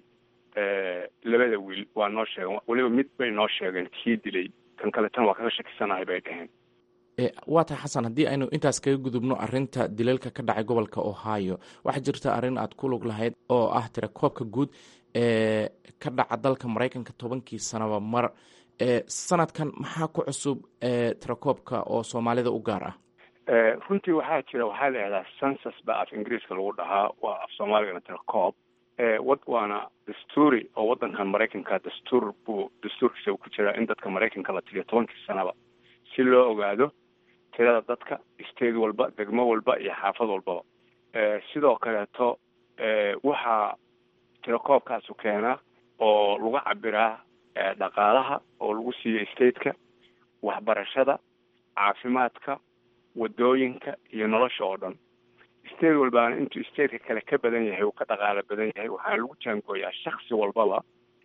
[SPEAKER 13] labada wiil waa noo sheegeen weliba mid bay noo sheegeen kii dilay kan kale tan waa kaga shakisanahay bay dhaheen
[SPEAKER 14] waa tahay xasan haddii aynu intaas kaga gudubno arinta dilalka ka dhacay gobolka ohio waxaa jirta arrin aad ku lug lahayd oo ah tirakoobka guud ee ka dhaca dalka maraykanka tobankii sanaba mar sanadkan maxaa ku cusub tirakoobka oo soomaalida u gaar ah
[SPEAKER 13] runtii waxaa jira waxaa la yihahdaa census baa af ingiriiska lagu dhahaa waa af soomaaligana tirakoob wad waana dastuuri oo waddankan maraykanka dastuur buu dastuurkiisa uu ku jiraa in dadka maraykanka la tiriyo tobankii sanaba si loo ogaado tirada dadka state walba degmo walba iyo xaafad walbaba sidoo kaleeto waxaa tirakoobkaasu keenaa oo lagu cabiraa dhaqaalaha oo lagu siiyo stateka waxbarashada caafimaadka wadooyinka iyo nolosha oo dhan state walbaana intuu stateka kale ka badan yahay uu ka dhaqaalo badan yahay waxaana lagu jaangooyaa shaksi walbaba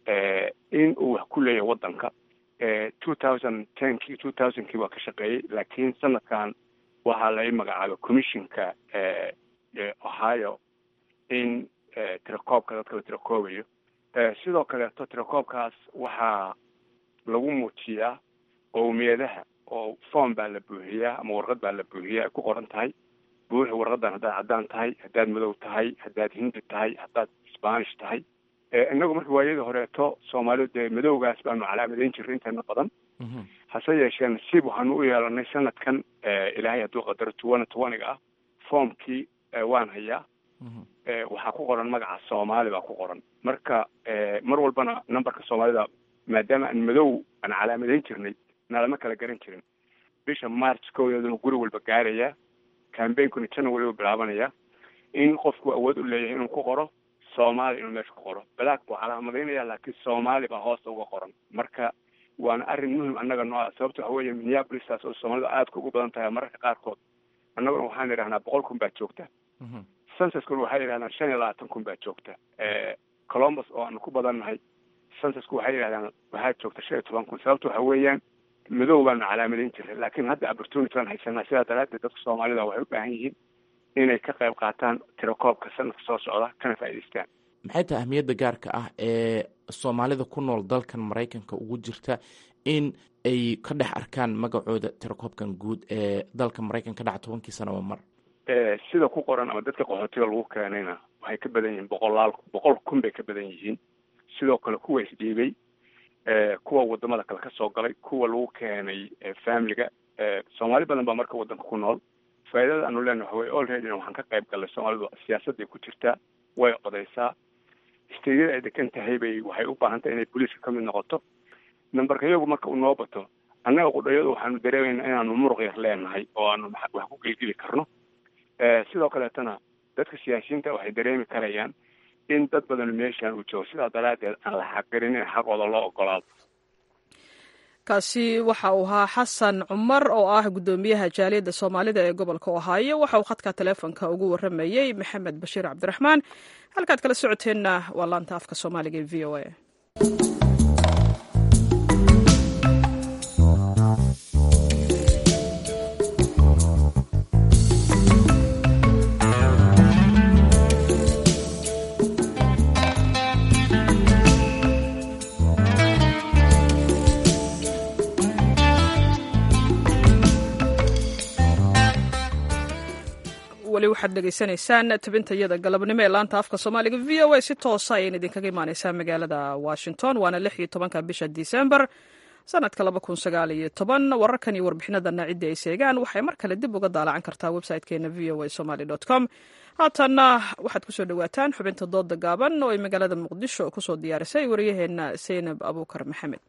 [SPEAKER 13] in uu wax ku leeyahay waddanka two thousand tenkii two thousandkii waa ka shaqeeyey laakiin sanadkan waxaa lai magacaabay commissionka ohio in tirakoobka dadka la tirakoobayo sidoo kaleeto tirakoobkaas waxaa lagu muujiyaa qowmiyadaha oo form baa la buuxiyaa ama warqad baa la buuxiyaa ay ku qoran tahay buuxi warqadan haddaad caddaan tahay haddaad madow tahay haddaad hindi tahay haddaad spanish tahay inagu marka waayadii horeeto soomaalidu dee madowgaas baanu calaamadayn jirray inteena badan hase yeeshee nasiib waxaanu u yeelanay sanadkan ilaahay hadduu qadaro tuwana tuwaniga ah formkii waan hayaa waxaa ku qoran magaca soomaali baa ku qoran marka mar walbana numberka soomaalida maadaama aan madow aan calaamadayn jirnay nalama kala garan jirin bisha march koodeeduna guri walba gaarayaa cambainkuna january u bilaabanaya in qofku awood u leeyahay inuu ku qoro soomaali inuu meesha ku qoro black buu calaamadaynaya laakiin soomaali baa hoosta uga qoran marka waana arrin muhim annaga noo ah sababta waxa weeye minneapolistaas oo soomaalida aadka ugu badan tahay mararka qaarkood annaguna waxaan idhahnaa boqol kun baa joogta censuskuna waxay yidhahdaan shan iyo labaatan kun baa joogta columbus oo aanu ku badannahay censusku waxay yidhahdaan waxaa joogta shan iyo toban kun sababta waxa weeyaan madow baanu calaamadayn jiray laakiin hadda opportunity baan haysanaa sidaa daraaddeed dadka soomaalida waxay u baahan yihiin inay ka qayb qaataan tirakoobka sanadka soo socda kana faa'idaystaan
[SPEAKER 14] maxay tahay ahmiyadda gaarka ah ee soomaalida ku nool dalkan maraykanka ugu jirta in ay ka dhex arkaan magacooda tirakoobkan guud ee dalka maraykanka dhaca tobankii sanaba mar
[SPEAKER 13] sida ku qoran ama dadka qaxootiga lagu keenayna waxay ka badan yihiin boqolaal boqol kun bay ka badan yihiin sidoo kale kuwa isdhiibay kuwa wadamada kale kasoo galay kuwa lagu keenay familiga soomaali badan baa marka wadanka ku nool faaidada aanu leenahay waxa wey olreadyna waxaan ka qayb galnay soomaalidu siyaasadday ku jirtaa way odaysaa steydyada ay degan tahay bay waxay u baahan tahay inay booliiska ka mid noqoto numberka iyagu marka uu noo bato annaga qudhayadu waxaanu dareemayna inaanu muruq yar leenahay oo aanu wax ku gelgeli karno sidoo kaleetana dadka siyaasiyiinta waxay dareemi karayaan in dad badan meeshaan uu joogo sidaa daraaddeed aan la xaqgelin in xaqooda loo ogolaado
[SPEAKER 1] kaasi waxa uu ahaa xasan cumar oo ah guddoomiyaha jaaliyadda soomaalida ee gobolka ohaayo waxa uu khadka taleefonka ugu waramayey maxamed bashiir cabdiraxmaan halkaad kala socoteenna waa laanta afka soomaaliga ee v o a weli waxaad dhegaysanaysaan tabintayada galabnimo ee laanta afka soomaaliga v o a si toosa ayayna idinkaga imaaneysaa magaalada washington waana lix iyo tobanka bisha disembar sanadka laba kun sagaal iyo toban wararkan iyo warbixinadana ciddii ay seegaan waxay mar kale dib uga daalacan kartaa website-keena v o a somaly com haatanna waxaad kusoo dhawaataan xubinta dooda gaaban oo ay magaalada muqdisho kusoo diyaarisay waryaheena seynab abuukar maxamed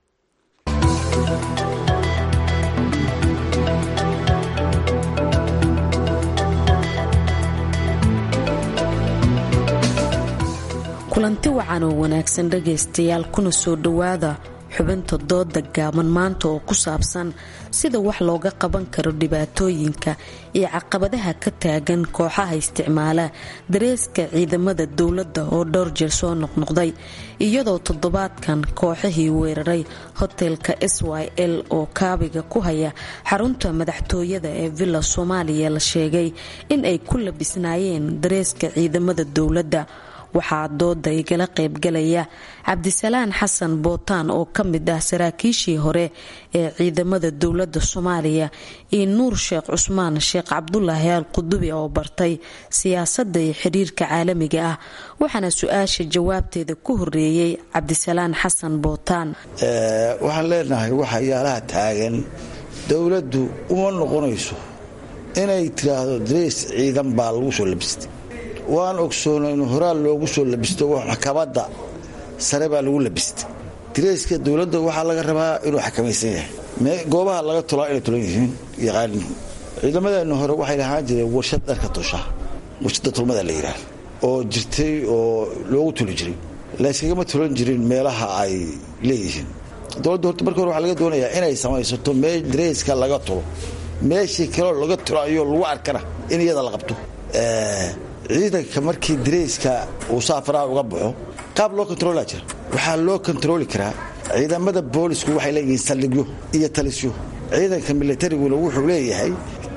[SPEAKER 15] kulanti wacan oo wanaagsan dhagaystayaal kuna soo dhowaada xubinta dooda gaaban maanta oo ku saabsan sida wax looga qaban karo dhibaatooyinka iyo caqabadaha ka taagan kooxaha isticmaala dareeska ciidamada dowladda oo dhowr jeer soo noqnoqday iyadoo toddobaadkan kooxihii weeraray hotelka s y l oo kaabiga ku haya xarunta madaxtooyada ee villa soomaaliya la sheegay in ay ku labisnaayeen dareeska ciidamada dowladda waxaa dooda igala qaybgalaya cabdisalaan xasan bootaan oo ka mid ah saraakiishii hore ee ciidamada dowladda soomaaliya iyo nuur sheekh cusmaan sheekh cabdulaahi al qudubi oo bartay siyaasadda iyo xiriirka caalamiga ah waxaana su-aasha jawaabteeda ku horeeyey cabdisalaan xasan bootaan
[SPEAKER 16] waxaan leenahay waxyaalaha taagan dowladdu uma noqonayso inay tiraahdo dareys ciidan baa lagu soo labistay waan ogsoona in horaal loogu soo labisto maxkamadda sare baa lagu labistay direyska dowladda waxaa laga rabaa inuu xakamaysan yahay goobaha laga tolaa inay tulan yihiin yaqaanin ciidamadeenna hore waxay lahaan jireen warshad dharka tosha warshadda tulmada la yidhaah oo jirtay oo loogu tuli jiray layskagama tulan jirin meelaha ay leeyihiin dowladda horta marka hore waxaa laga doonayaa inay samaysato meel direyska laga tulo meeshii kaloo laga tulayo lagu arkana in iyada la qabto ciidanka markii dareyska uu saafaraha uga baxo qaab loo kontaroolaa jira waxaa loo kontarooli karaa ciidamada boolisku waxay leeyihiin saldhigyo iyo talisyo ciidanka milatariguna wuxuu leeyahay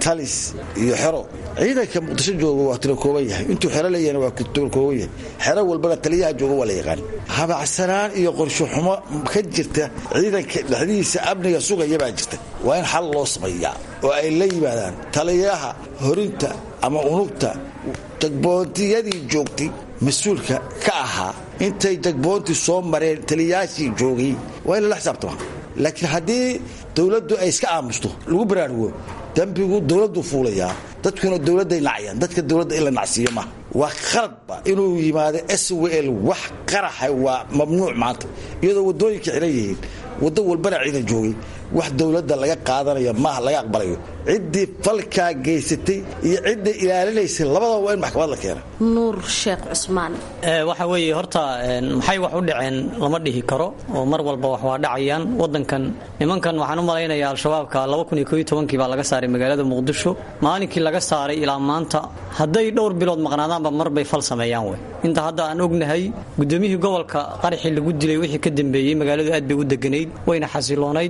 [SPEAKER 16] talis iyo xero ciidanka muqdisho jooga waa tiro kooban yahay intuu xero leeyahna waa tiro kooban yahay xero walbana taliyaha jooga waa la yaqaan habacsanaan iyo qorsho xumo ka jirta ciidanka dhexdihiisa amniga sugaya baa jirta waa in xal loo sameeyaa oo ay la yimaadaan taliyaha horinta ama unugta jagboontiyadii joogtay mas-uulka ka ahaa intay jagboontii soo mareen taliyayaashii joogay waa in lala xisaabtama laakiin haddii dowladdu ay iska aamusto lagu baraarugo dembigu dowladdu fuulayaa dadkuna dowladday nacayaan dadka dowladda in la nacsiiyo maaha waa khaladba inuu yimaado s w l wax qaraxa waa mamnuuc maanta iyadoo waddooyinka xiran yihiin waddo walbana ciidan joogay wax dowladda laga qaadanayo maaha laga aqbalayo ciddii falkaa geysatay iyo cidda ilaalinaysay labadaba waa in maxkamad la keena
[SPEAKER 15] nuur sheekh cusmaan
[SPEAKER 17] waxa weeye horta maxay wax u dhaceen lama dhihi karo oo mar walba wax waa dhacayaan wadankan nimankan waxaan u malaynayaa al-shabaabka kii baa laga saaray magaalada muqdisho maalinkii laga saaray ilaa maanta hadday dhowr bilood maqnaadaanba marbay fal sameeyaan wey inta hadda aan ognahay gudoomiyihii gobolka qaraxii lagu dilay wixii ka dambeeyey magaaladu aad bay u deganayd wayna xasiloonayd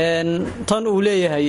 [SPEAKER 17] tan uu leeyahay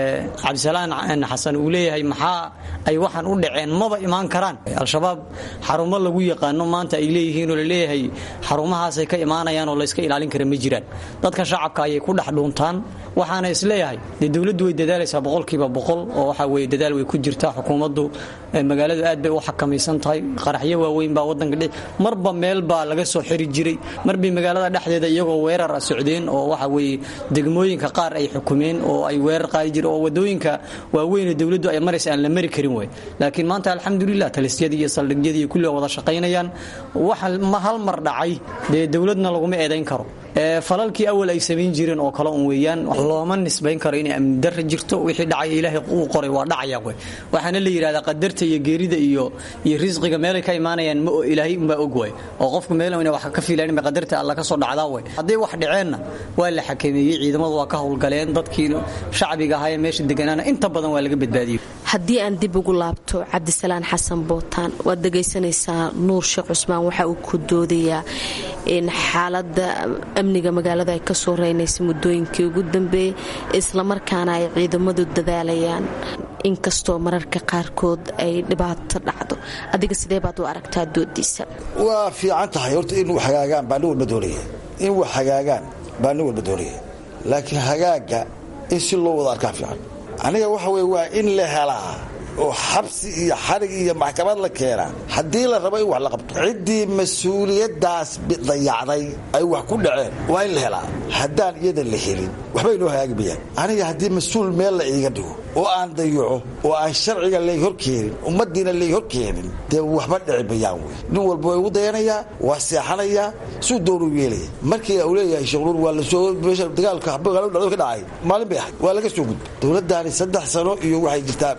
[SPEAKER 17] cabdisalaan xasan uu leeyahay maxaa ay waxaan u dhaceen maba imaan karaan al-shabaab xarumo lagu yaqaano maanta ay leeyihiin oo laleeyahay xarumahaasay ka imaanayaan oo layska ilaalin kara ma jiraan dadka shacabka ayay ku dhex dhuuntaan waxaana isleeyahay dee dowladdu way dadaalaysaa boqolkiiba boqol oo waxa weye dadaal way ku jirtaa xukuumaddu magaaladu aad bay u xakamaysan tahay qaraxyo waaweyn baa wadanka dhe marba meel baa laga soo xiri jiray marbay magaalada dhexdeeda iyagoo weerar a socdeen oo waxa weye degmooyinka qaar ay xukumeen oo ay weerar qaadi jireen oo wadooyinka waaweyn dowladdu ay maraysa aan la mari karin wey laakiin maanta alxamdulilah talisyadii iyo saldhigyadii kulli wada shaqaynayaan waxa hal mar dhacay dee dowladna laguma eedayn karo falalkii awal ay samayn jireen oo kale un weeyaan looma nisbayn karo inay amni darra jirto wixii dhacaya ilaahay uu qoray waa dhacaya wey waxaana la yidhahdaa qadarta iyo geerida iyo iyo risqiga meelay ka imaanayaan ma ilaahay unbaa og way oo qofku meel ina wax ka fiilan ba qadarta alla ka soo dhacdaa wey hadday wax dhaceenna waa la xakameeyey ciidamadu waa ka howlgaleen dadkii shacbiga ahaa ee meesha deganaana inta badan waa laga badbaadiyey
[SPEAKER 15] haddii aan dib ugu laabto cabdisalaan xasan bootaan waad dhegaysanaysaa nuur sheekh cusmaan waxa uu ku doodayaa in xaalada amniga magaalada ay kasoo reynaysa muddooyinkii ugu dambeeyey islamarkaana ay ciidamadu dadaalayaan inkastoo mararka qaarkood ay dhibaato dhacdo adiga sidee baad u aragtaa doodiisa
[SPEAKER 16] waa fiican tahay horta in wax hagaagaan baa nin walba doonaya in wax hagaagaan baa nin walba doonaya laakiin hagaaga in si loo wada arkaa fiican aniga waxa weye waa in la helaa oo xabsi iyo xarig iyo maxkamad la keenaa haddii la rabo in wax la qabto ciddii mas-uuliyaddaas dayacday ay wax ku dhaceen waa in la helaa haddaan iyada la helin waxbay noo hagaagi mayaan aniga haddii mas-uul meel la iiga dhigo oo aan dayaco oo aan sharciga lay horkeenin ummaddiina lay horkeenin dee waxba dhici mayaan wey nin walba waa igu dayanayaa waa seexanayaa suu doonuu yeelaya markii uu leeyahay sheekhunuur waa lasoo meesha dagaalka magaalada dhacdo ka dhacay maalin bay ahayd waa laga soo gudbay dowladdaani saddex sano iyo waxay jirtaa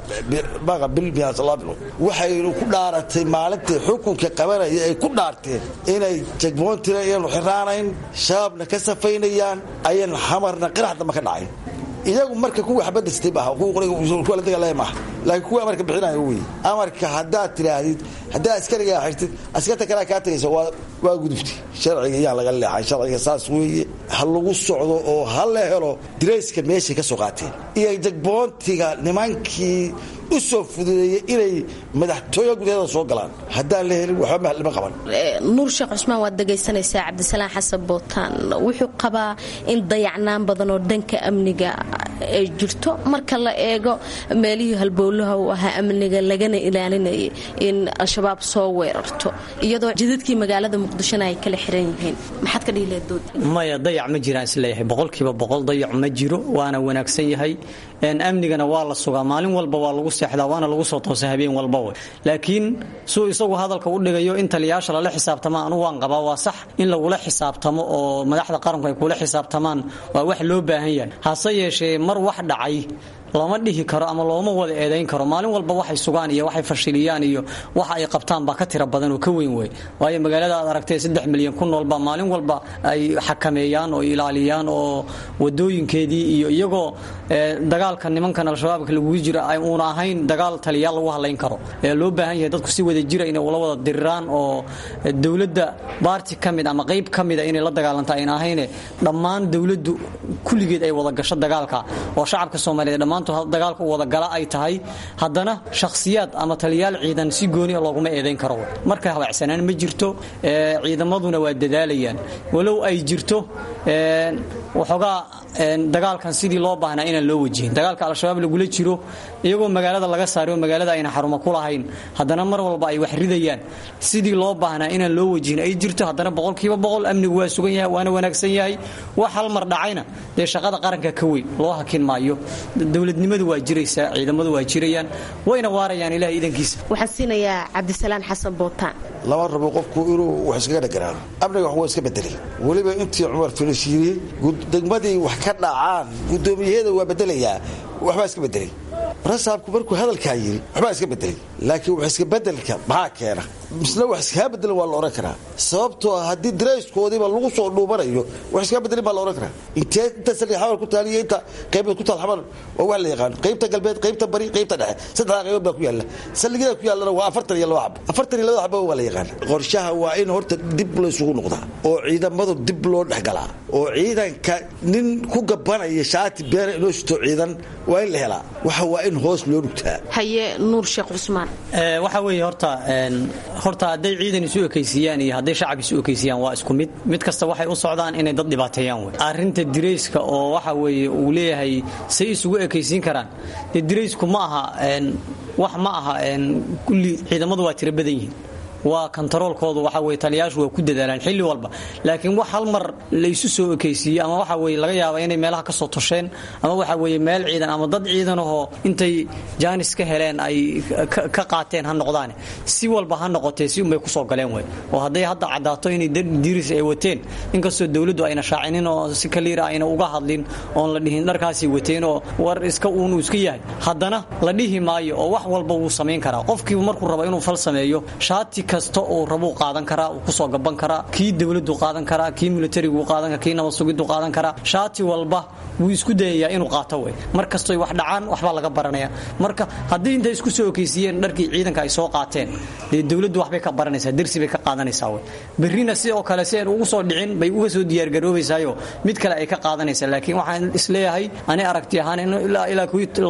[SPEAKER 16] waxaynu ku dhaaratay maalintai xukunka qabanaya ay ku dhaarteen inay jagmoontina ayanu xiraanayn shabaabna ka safaynayaan ayan xamarna qirax damba ka dhacayn iyagu marka kuwa xabadastay maaha kuwa la dagaalaya maaha laakiin kuwa amarka bixinayo wey amarka haddaad tidhaahdid haddaad askarigaa xirtid askarta kalea kaa tagaysa waa gudubti sharciga iyaan laga leexay sharciga saas weeye ha lagu socdo oo ha la helo dirayska meeshay ka soo qaateen iyo jagboontiga nimankii u soo fududeeyey inay madaxtooya gudaheeda soo galaan haddaan la helin waxba lama qaban
[SPEAKER 15] nuur sheekh cusmaan waad dhegaysanaysaa cabdisalaan xasan bootaan wuxuu qabaa in dayacnaan badan oo dhanka amniga ay jirto marka la eego meelihii halbowlaha u ahaa amniga lagana ilaalinayay in al-shabaab soo weerarto iyadoo jidadkii magaalada muqdishona ay kala xiran yihiin maxaad ka dhihi lahayd dood
[SPEAKER 17] maya dayac ma jiraan isleeyahay boqolkiiba boqol dayac ma jiro waana wanaagsan yahay amnigana waa la sugaa maalin walba waa lagu seexdaa waana lagu soo toosa habeen walba we laakiin suu isagu hadalka u dhigayo in taliyayaasha lala xisaabtama anugu waan qabaa waa sax in lagula xisaabtamo oo madaxda qaranku ay kula xisaabtamaan waa wax loo baahan yahay hase yeeshee mar wax dhacay lama dhihi karo ama looma wada eedayn karo maalin walba waxay sugaan iyo waxay fashiliyaan iyo waxa ay qabtaan baa ka tira badan oo ka weyn wey waayo magaalada aad aragtay saddex milyan ku noolba maalin walba ay xakameeyaan oo ilaaliyaan oo wadooyinkeedii iyo iyagoo dagaalka nimankan al-shabaabka lagugu jira uuna ahayn dagaal taliyaal lagu hadlayn karo ee loo baahan yahay dadku si wada jira inay ula wada diriraan oo dowladda baarti ka mid ama qayb ka mida inay la dagaalanta ayna ahayne dhammaan dowladdu kulligeed ay wada gasho dagaalka oo shacabka soomaaliyeed dhammaan dhammaantood dagaalka u wada gala ay tahay haddana shakhsiyaad ama taliyaal ciidan si gooni a looguma eedayn karo marka habacsanaan ma jirto ciidamaduna waa dadaalayaan walow ay jirto waxoogaa dagaalkan sidii loo baahnaa inaan loo wajihin dagaalka al-shabaab lagula jiro iyagoo magaalada laga saaray oo magaalada ayna xarumo ku lahayn haddana mar walba ay wax ridayaan sidii loo baahnaa inaan loo wajihin ay jirto haddana boqolkiiba boqol amnigu waa sugan yahay waana wanaagsan yahay wax hal mar dhacayna dee shaqada qaranka ka weyn loo hakin maayo dowladnimadu waa jiraysaa ciidamadu waa jirayaan wayna waarayaan ilahay idankiisa
[SPEAKER 15] waxaan siinayaa cabdisalaan xasan bootaan
[SPEAKER 16] lama rabo qofku inuu wax iskaga dhagaraano amniga wax waa iska bedelay weliba intii cumar filishiiriyey degmadii wax ka dhacaan guddoomiyaheeda waa bedelayaa waxbaa iska bedelay rasaabku markuu hadalkaa yidhi waxbaa iska bedelay laakiin wax iska bedelka maxaa keena misna wax iskaa bedelan waa la odhan karaa sababtoo ah haddii darayskoodiiba lagu soo dhuumanayo wax iskaa bedelin baa la odhan karaa intee inta saldhig xamar ku taal iyo inta qaybood ku taal xamar waa wax la yaqaano qaybta galbeed qaybta bari qaybta dhexe saddexdaa qaybood baa ku yaalla saldhigyada ku yaallana waa afartan iyo laba xabo afartan iyo labada xabo waa la yaqaana qorshaha waa in horta dib laysugu noqdaa oo ciidamadu dib loo dhexgalaa oo ciidanka nin ku gabanaya shaati beena inoo shito ciidan waa in la helaa waxa waa in hoos loo dhugtaa
[SPEAKER 15] haye nuur sheekh cusmaan
[SPEAKER 17] waxa weeye horta horta hadday ciidan isu ekaysiiyaan iyo hadday shacab isu ekaysiiyaan waa isku mid mid kasta waxay u socdaan inay dad dhibaateeyaan wey arrinta dirayska oo waxa weeye uu leeyahay say isugu ekaysiin karaan dee diraysku ma aha wax ma aha kulli ciidamadu waa tiro badan yihiin waa kontaroolkoodu waxa weye taliyaashu waa ku dadaalaan xilli walba laakiin wax hal mar laysu soo ekaysiiye ama waxa weye laga yaaba inay meelaha ka soo tosheen ama waxa weye meel ciidan ama dad ciidanahoo intay jaanis ka heleen ay ka qaateen ha noqdaane si walba ha noqotee si unbay kusoo galeen wey oo hadday hadda caddaato inay diris ay wateen inkastoo dowladdu ayna shaacinin oo si kaliira ayna uga hadlin oon la dhihin dharkaasay wateen oo war iska uunu iska yahay haddana la dhihi maayo oo wax walba wuu samayn karaa qofkiibu markuu rabo inuu fal sameeyo shaati kasta uu rabuu qaadan karaa uu kusoo gaban karaa kii dowladdu qaadan karaa kii militarigu qaadan karaa kii nabad sugiddu qaadan karaa shaati walba wuu isku dayayaa inuu qaato wey mar kastoy wax dhacaan waxbaa laga baranaya marka haddii intay isku soo okeysiiyeen dharkii ciidanka ay soo qaateen dee dowladdu waxbay ka baranaysaa dersi bay ka qaadanaysaa wey berrina sidoo kale si aan ugu soo dhicin bay uga soo diyaargaroobaysaayo mid kale ay ka qaadanaysaa laakiin waxaan isleeyahay ani aragti ahaan ilaa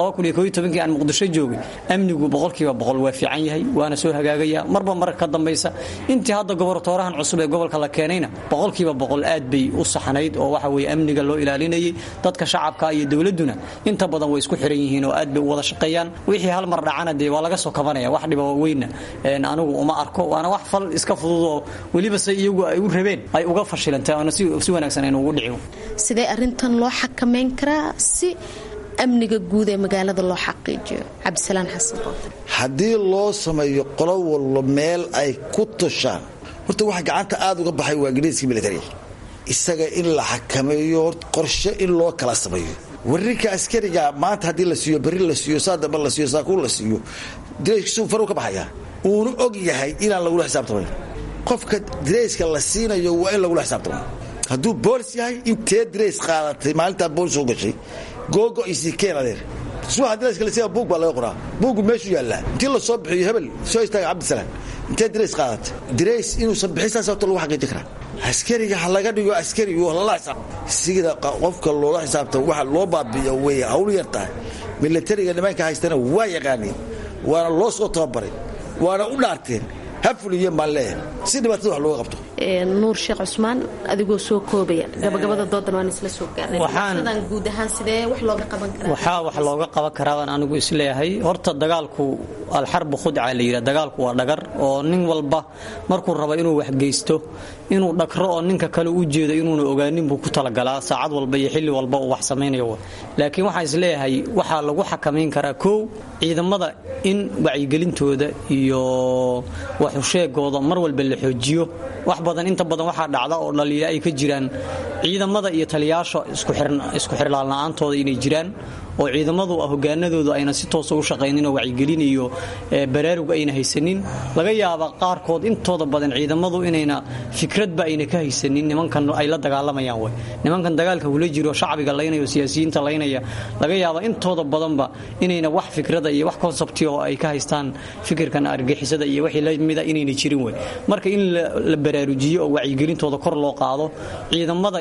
[SPEAKER 17] kii aan muqdisho joogay amnigu boqolkiiba boqol waa fiican yahay waana soo hagaagaya marba mar ka dambaysa intii hadda gobortoorahan cusub ee gobolka la keenayna boqolkiiba boqol aad bay u saxnayd oo waxa weye amniga loo ilaalinayay dadka shacabka iyo dowladduna inta badan way isku xiran yihiin oo aad bay u wada shaqeeyaan wixii hal mar dhacana dee waa laga soo kabanaya wax dhiba weynna anigu uma arko waana wax fal iska fudud oo weliba se iyagu ay u rabeen ay uga fashilantay oona si wanaagsan aynu ugu dhicin
[SPEAKER 15] sidee arrintan loo xakamayn karaa si amniga guud ee magaalada loo xaqiijiyo cabdisalaan xasan
[SPEAKER 16] haddii loo sameeyo qolo walba meel ay ku tushaan horta waxa gacanta aad uga baxay waa gariiskii militariga isaga in la xakameeyo qorshe in loo kala sameeyo warinka askariga maanta haddii la siiyo berri la siiyo saa damba la siiyo saakuun la siiyo dirayskiisuu faruu ka baxaya uuna og yahay inaan lagula xisaabtamayn qofka dirayska la siinayo waa in lagula xisaabtamo hadduu boolis yahay intee dirays qaadatay maalintaa boolis soo gashay googo isii keen adeer suwaxa dirayska la siiya buug baa laga qoraa buugu meeshuu yaallaa intii la soo bixiyo hebel soo istaaga cabdisalaan intee dirays qaadatay dirays inuusan bixin saas horta lagu xaqiijin karaa askariga ha laga dhigo askari lala xisaab sida qofka loola xisaabtamo waxa loo baabi'iyo way hawl yar tahay militariga nimanka haystana waa yaqaaniin waana loo soo tababaray waana u dhaarteen ha fuliyeen baan leeyahay si dhibaatada wax looga qabto
[SPEAKER 15] nuur sheekh cusmaan adigoo soo koobaya gabagabada doodan waan isla soo gaarnay guud ahaan sidee wax looga qaban karaa
[SPEAKER 17] waxaa wax looga qaban karaa baan anigu isleeyahay horta dagaalku alxarbu khudca la yidhaha dagaalku waa dhagar oo nin walba markuu rabo inuu waxgeysto inuu dhagro oo ninka kale u jeedo inuuna ogaanin buu ku talagalaa saacad walba iyo xilli walba uu wax samaynayo laakiin waxaan isleeyahay waxaa lagu xakamayn karaa kow ciidamada in wacyigelintooda iyo waxusheegooda mar walba la xoojiyo wax badan inta badan waxaa dhacda oo dhaliila ay ka jiraan ciidamada iyo taliyaasha isku xirlaalna'aantooda inay jiraan oo ciidamadu hogaanadoodu ayna si toosa u shaqaynin oo wacyigelin iyo baraarug ayna haysanin laga yaaba qaarkood intooda badan ciidamadu inayna fikradba ayna ka haysanin nimankan ay la dagaalamayaan wey nimankan dagaalka hula jiro shacbiga laynaya oo siyaasiyiinta laynaya laga yaaba intooda badanba inayna wax fikrada iyo wax konsabti oo ay ka haystaan fikirkan argixisada iyo wixii lamida inayna jirin wey marka in la baraarujiyo oo wacyigelintooda kor loo qaado ciidamada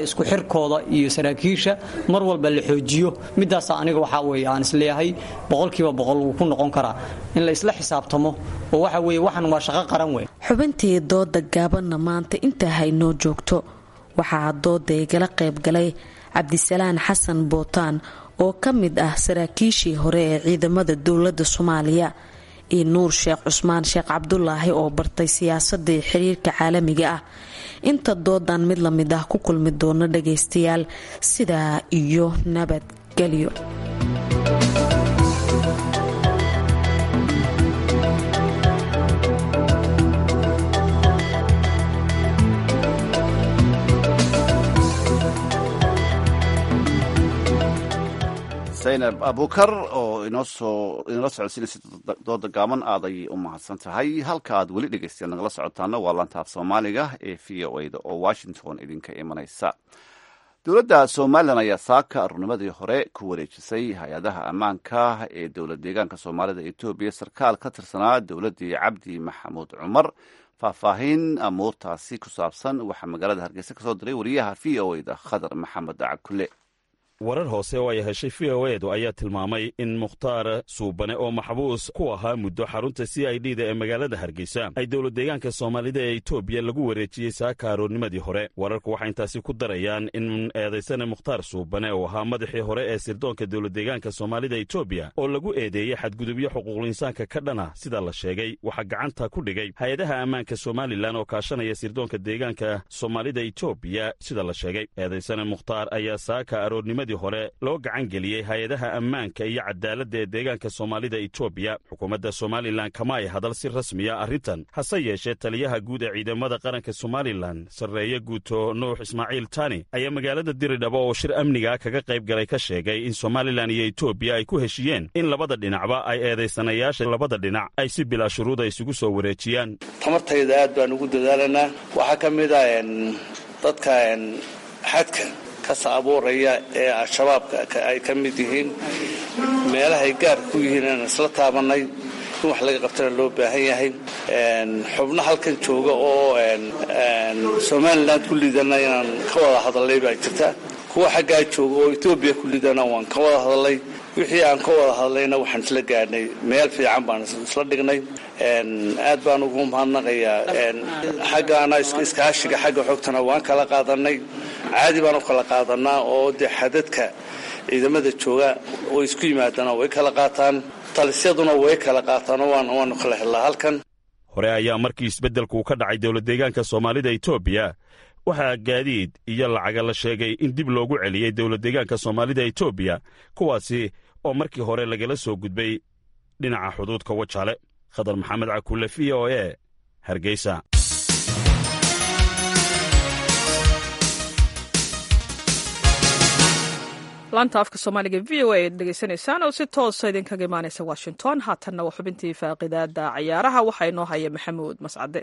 [SPEAKER 17] isku xirkooda iyo saraakiisha mar walba la xoojiyo midaasa aniga waxaa weeye aan isleeyahay boqolkiiba boqol wuu ku noqon karaa in la isla xisaabtamo oo waxa weeye waxan waa shaqo qaran wey
[SPEAKER 15] xubintii dooda gaabanna maanta intaa haynoo joogto waxaa dooda igala qayb galay cabdisalaan xasan bootaan oo ka mid ah saraakiishii hore ee ciidamada dowladda soomaaliya iyo nuur sheekh cusmaan sheekh cabdulaahi oo bartay siyaasadii xiriirka caalamiga ah inta doodan mid la mid ah ku kulmi doono dhagaystayaal sidaa iyo nabadgelyo
[SPEAKER 2] zaynab abukar oo inoosoo inala socodsiinaysa dooda gaaban aad ayay u mahadsan tahay halka aad weli dhegeystayaal nagala socotaana waa lantaaf soomaaliga ee v o a da oo washington idinka imanaysa dowladda somalilan ayaa saaka arurnimadii hore ku wareejisay hay-adaha ammaanka ee dowlad deegaanka soomaalida etoobiya sarkaal ka tirsanaa dowladdii cabdi maxamuud cumar faahfaahin amuurtaasi ku saabsan waxaa magaalada hargeysa kasoo diray wariyaha v o a da khadar maxamed cakule
[SPEAKER 18] warar hoose oo ay heshay v o edu ayaa tilmaamay in mukhtaar suubane oo maxbuus ku ahaa muddo xarunta c i d da ee magaalada hargeysa ay dowlad deegaanka soomaalida ee etoobiya lagu wareejiyey saaka aroornimadii hore wararku waxay intaasi ku darayaan in eedaysane mukhtaar suubane oo ahaa madaxii hore ee sirdoonka dowlad deegaanka soomaalida etoobiya oo lagu eedeeyey xadgudubyo xuquuqlinsaanka ka dhana sida la sheegay waxaa gacanta ku dhigay hay-adaha ammaanka somalilan oo kaashanaya sirdoonka deegaanka soomaalida etoobiya sida la sheegay eedaysane mukhtaar ayaa saaka aroornimadi hore loo gacan geliyey hay-adaha ammaanka iyo cadaaladda ee deegaanka soomaalida etoobiya xukuumadda somalilan kama ay hadal si rasmiya arrintan hase yeeshee taliyaha guud ee ciidamada qaranka somalilan sarreeye guuto nuux ismaaciil tani ayaa magaalada diridhabo oo shir amniga kaga qayb galay ka sheegay in somalilan iyo etoobiya ay ku heshiiyeen in labada dhinacba ay eedaysanayaasha labada dhinac ay si bilaa shuruuda isugu soo wareejiyaan
[SPEAKER 19] tamartayda aad baan ugu dadaalanaa waxaa ka mid ah dadka xadka kasa abuuraya ee al-shabaabka ay ka mid yihiin meelahay gaarka ku yihiin inaan isla taabannay in wax laga qabtana loo baahan yahay xubno halkan jooga oo somalilan ku liidana inaan ka wada hadalnay baa jirta kuwa xaggaa jooga oo etoobiya ku liidana waan ka wada hadalnay wixii aan ka wada hadlayna waxaan isla gaadhnay meel fiican baan isla dhignay aad baan ugu mahadnaqayaa xaggaana iskaashiga xagga xogtana waan kala qaadanay caadi baan u kala qaadanaa oo dee xadadka ciidamada jooga oo isku yimaadana way kala qaataan talisyaduna way kala qaataan oo waanu kala helnaa halkan
[SPEAKER 18] hore ayaa markii isbeddelku ka dhacay dowlad deegaanka soomaalida etoobiya waxaa gaadiid iyo lacaga la sheegay in dib loogu celiyey dowlad deegaanka soomaalida etoobiya kuwaasi oo markii hore lagala soo gudbay dhinaca xuduudka wajaale khadar maxamed cakulle v o e hargeysa
[SPEAKER 1] laanta afka soomaaliga v o a ad dhegeysanaysaan oo si toosa idinkaga imaanaysa washington haatanna waa xubintii faaqidaada cayaaraha waxaa inoo haya maxamuud mascade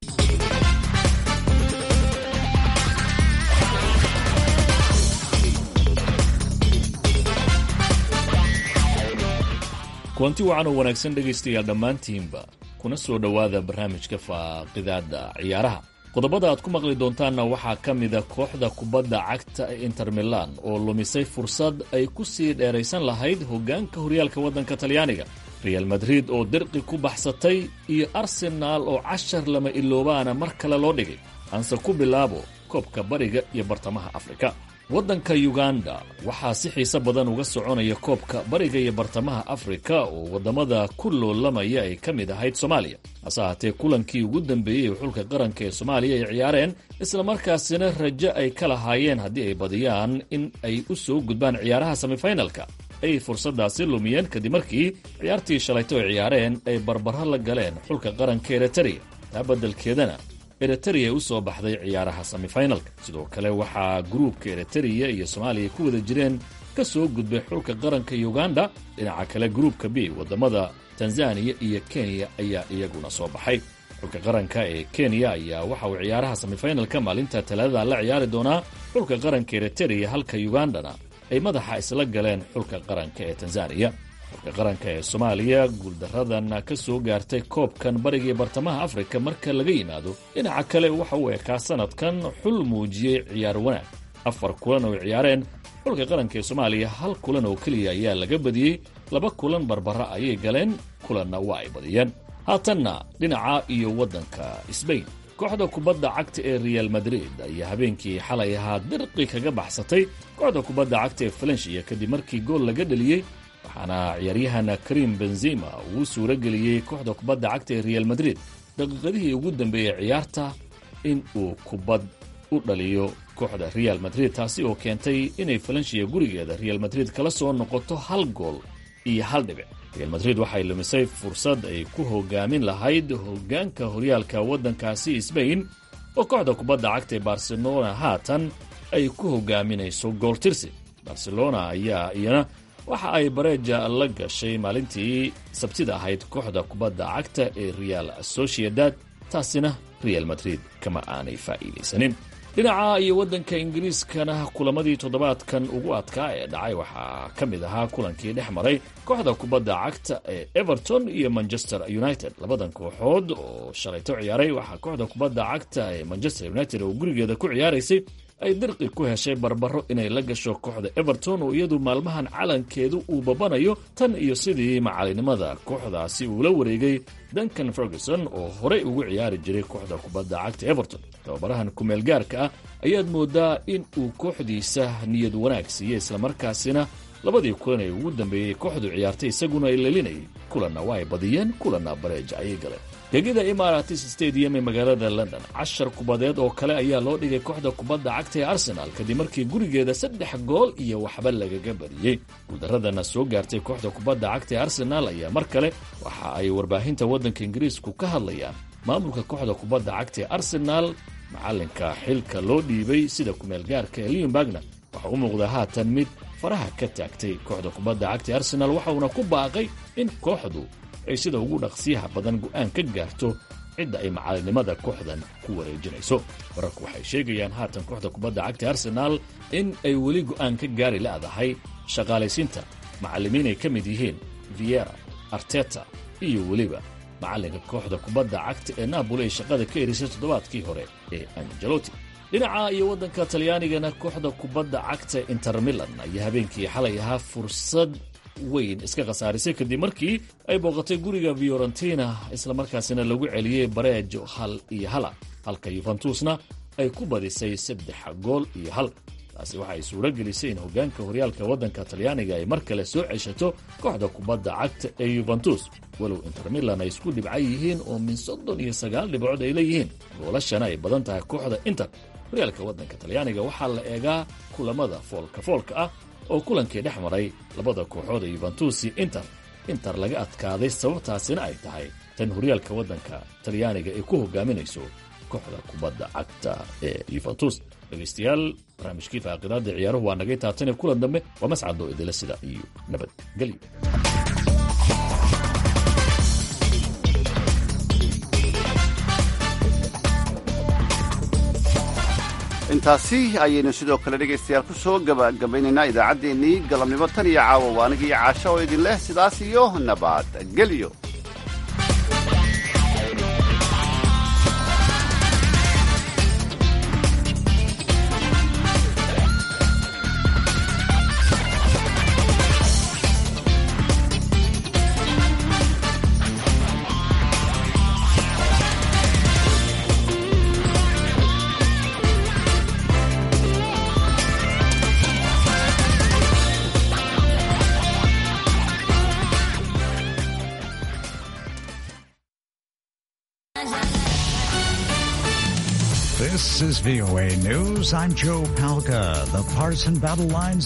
[SPEAKER 20] kulanti wacan oo wanaagsan dhegaystayaal dhammaantiinba kuna soo dhowaada barnaamijka faaqidaada ciyaaraha qodobada aad ku maqli doontaanna waxaa ka mida kooxda kubadda cagta ee inter milan oo lumisay fursad ay ku sii dheeraysan lahayd hoggaanka horyaalka waddanka talyaaniga real madrid oo dirqi ku baxsatay iyo arsenaal oo cashar lama iloobaana mar kale loo dhigay aanse ku bilaabo koobka bariga iyo bartamaha afrika waddanka yuganda waxaa si xiise badan uga soconaya koobka bariga iyo bartamaha afrika oo waddamada ku loolamaya ay ka mid ahayd soomaaliya hase ahaatee kulankii ugu dambeeyey xulka qaranka ee soomaaliya ay ciyaareen islamarkaasina rajo ay ka lahaayeen haddii ay badiyaan in ay u soo gudbaan ciyaaraha semifinalka ay fursaddaasi lumiyeen kadib markii ciyaartii shalayto ay ciyaareen ay barbaro la galeen xulka qaranka eritrea taa beddelkeedana eritrea u soo baxday ciyaaraha semifinalka sidoo kale waxaa gruubka eritrea iyo soomaaliya ku wada jireen ka soo gudbay xulka qaranka uganda dhinaca kale gruubka b waddamada tanzaniya iyo kenya ayaa iyaguna soo baxay xulka qaranka ee kenya ayaa waxa uu ciyaaraha semifinalka maalinta talaadada la ciyaari doonaa xulka qaranka eritrea halka ugandana ay madaxa isla galeen xulka qaranka ee tanzaniya xulka qaranka ee soomaaliya guuldaradan ka soo gaartay koobkan bariga bartamaha afrika marka laga yimaado dhinaca kale waxa uu ekaa sanadkan xul muujiyey ciyaar wanaag afar kulan oo ciyaareen xulka qaranka ee soomaaliya hal kulan oo keliya ayaa laga badiyey laba kulan barbara ayay galeen kulanna waa ay badiyeen haatanna dhinaca iyo waddanka sbain kooxda kubadda cagta ee real madrid ayaa habeenkii xalay ahaa dirqi kaga baxsatay kooxda kubadda cagta ee falensiya kadib markii gool laga dheliyey waxaana ciyaaryahana karim benzima uu suuro geliyey kooxda kubadda cagta ee real madrid daqiiqadihii ugu dambeeyey ciyaarta in uu kubad u dhaliyo kooxda real madrid taasi oo keentay inay falensiya gurigeeda real madrid kala soo noqoto hal gool iyo hal dhibic real madrid waxay lumisay fursad ay ku hogaamin lahayd hoggaanka horyaalka waddankaasi sbain oo kooxda kubadda cagta ee barcelona haatan ay ku hogaaminayso gool tirsi barcelona ayaa iyana waxa ay bareeja la gashay maalintii sabtida ahayd kooxda kubadda cagta ee real sociedad taasina real madrid kama aanay faa'iidaysanin dhinaca iyo waddanka ingiriiskana kulamadii toddobaadkan ugu adkaa ee dhacay waxaa ka mid ahaa kulankii dhex maray kooxda kubadda cagta ee everton iyo manchester united labadan kooxood oo shalayto ciyaaray waxaa kooxda kubadda cagta ee manchester united oo gurigeeda ku ciyaaraysay ay dirqi ku heshay barbaro inay la gasho kooxda everton oo iyadu maalmahan calankeedu uu babanayo tan iyo sidii macalinimada kooxdaasi uu la wareegay duncan ferguson oo horey ugu ciyaari jiray kooxda kubadda cagta everton tababarahan kumeel gaarka ah ayaad moodaa in uu kooxdiisa niyad wanaag siiyey islamarkaasina labadii kulan ee ugu dambeeyey kooxdu ciyaartay isaguna ay lelinayay kulanna waa ay badiyeen kulanna bareeja ayay galeen gegida imaratis stadium ee magaalada london cashar kubadeed oo kale ayaa loo dhigay kooxda kubadda cagta ee arsenal kadib markii gurigeeda saddex gool iyo waxba lagaga bariyey guuldaradana soo gaartay kooxda kubadda cagta ee arsenal ayaa mar kale waxa ay warbaahinta waddanka ingiriisku ka hadlayaan maamulka kooxda kubadda cagta ee arsenal macalinka xilka loo dhiibay sida kumeelgaarka ee leonbagna waxa u muuqdaa haatan mid faraha ka taagtay kooxda kubadda cagta ee arsenal waxauna ku baaqay in kooxdu ay sida ugu dhaqsiyaha badan go'aan ka gaarto cidda ay macalinimada kooxdan ku wareejinayso wararku waxay sheegayaan haatan kooxda kubadda cagta arsenaal in ay weli go'aan ka gaari la'dahay shaqaalaysiinta macallimiin ay ka mid yihiin viera arteta iyo weliba macalinka kooxda kubadda cagta ee napoli ay shaqada ka erisay toddobaadkii hore ee angeloti dhinaca iyo waddanka talyaanigana kooxda kubadda cagta inter milan ayaa habeenkii xalay ahaa fursad weyn iska khasaarisay kadib markii ay booqatay guriga fiorentina islamarkaasina lagu celiyey bareejo hal iyo hala halka yuventusna ay ku badisay saddex gool iyo hal taasi waxay suuro gelisay in hoggaanka horyaalka waddanka talyaaniga ay mar kale soo ceshato kooxda kubadda cagta ee yuventus walow inter milan ay isku dhibcan yihiin oo min soddon iyo sagaal dhibcood ay leeyihiin goolashana ay badan tahay kooxda inter horyaalka waddanka talyaaniga waxaa la eegaa kulamada foolka foolka ah oo kulankii dhex maray labada kooxood ee yuventus iyo inter inter laga adkaaday sababtaasina ay tahay tan horyaalka waddanka talyaaniga ay ku hogaaminayso kooxda kubadda cagta ee yuventus dhegaystayaal barnaamijkii faaqidaada ciyaaruhu waa nagay taatane kulan dambe waa mascado idila sida iyo nabadgelyo
[SPEAKER 2] intaasi ayaynu sidoo kale dhegaystayaal ku soo gabagabaynaynaa idaacaddeenii galabnimo tan iyo caawa waaniga iyo caasho oo idin leh sidaas iyo nabadgelyo
[SPEAKER 21] This is VOA News. I'm Joe Palca. The partisan battle lines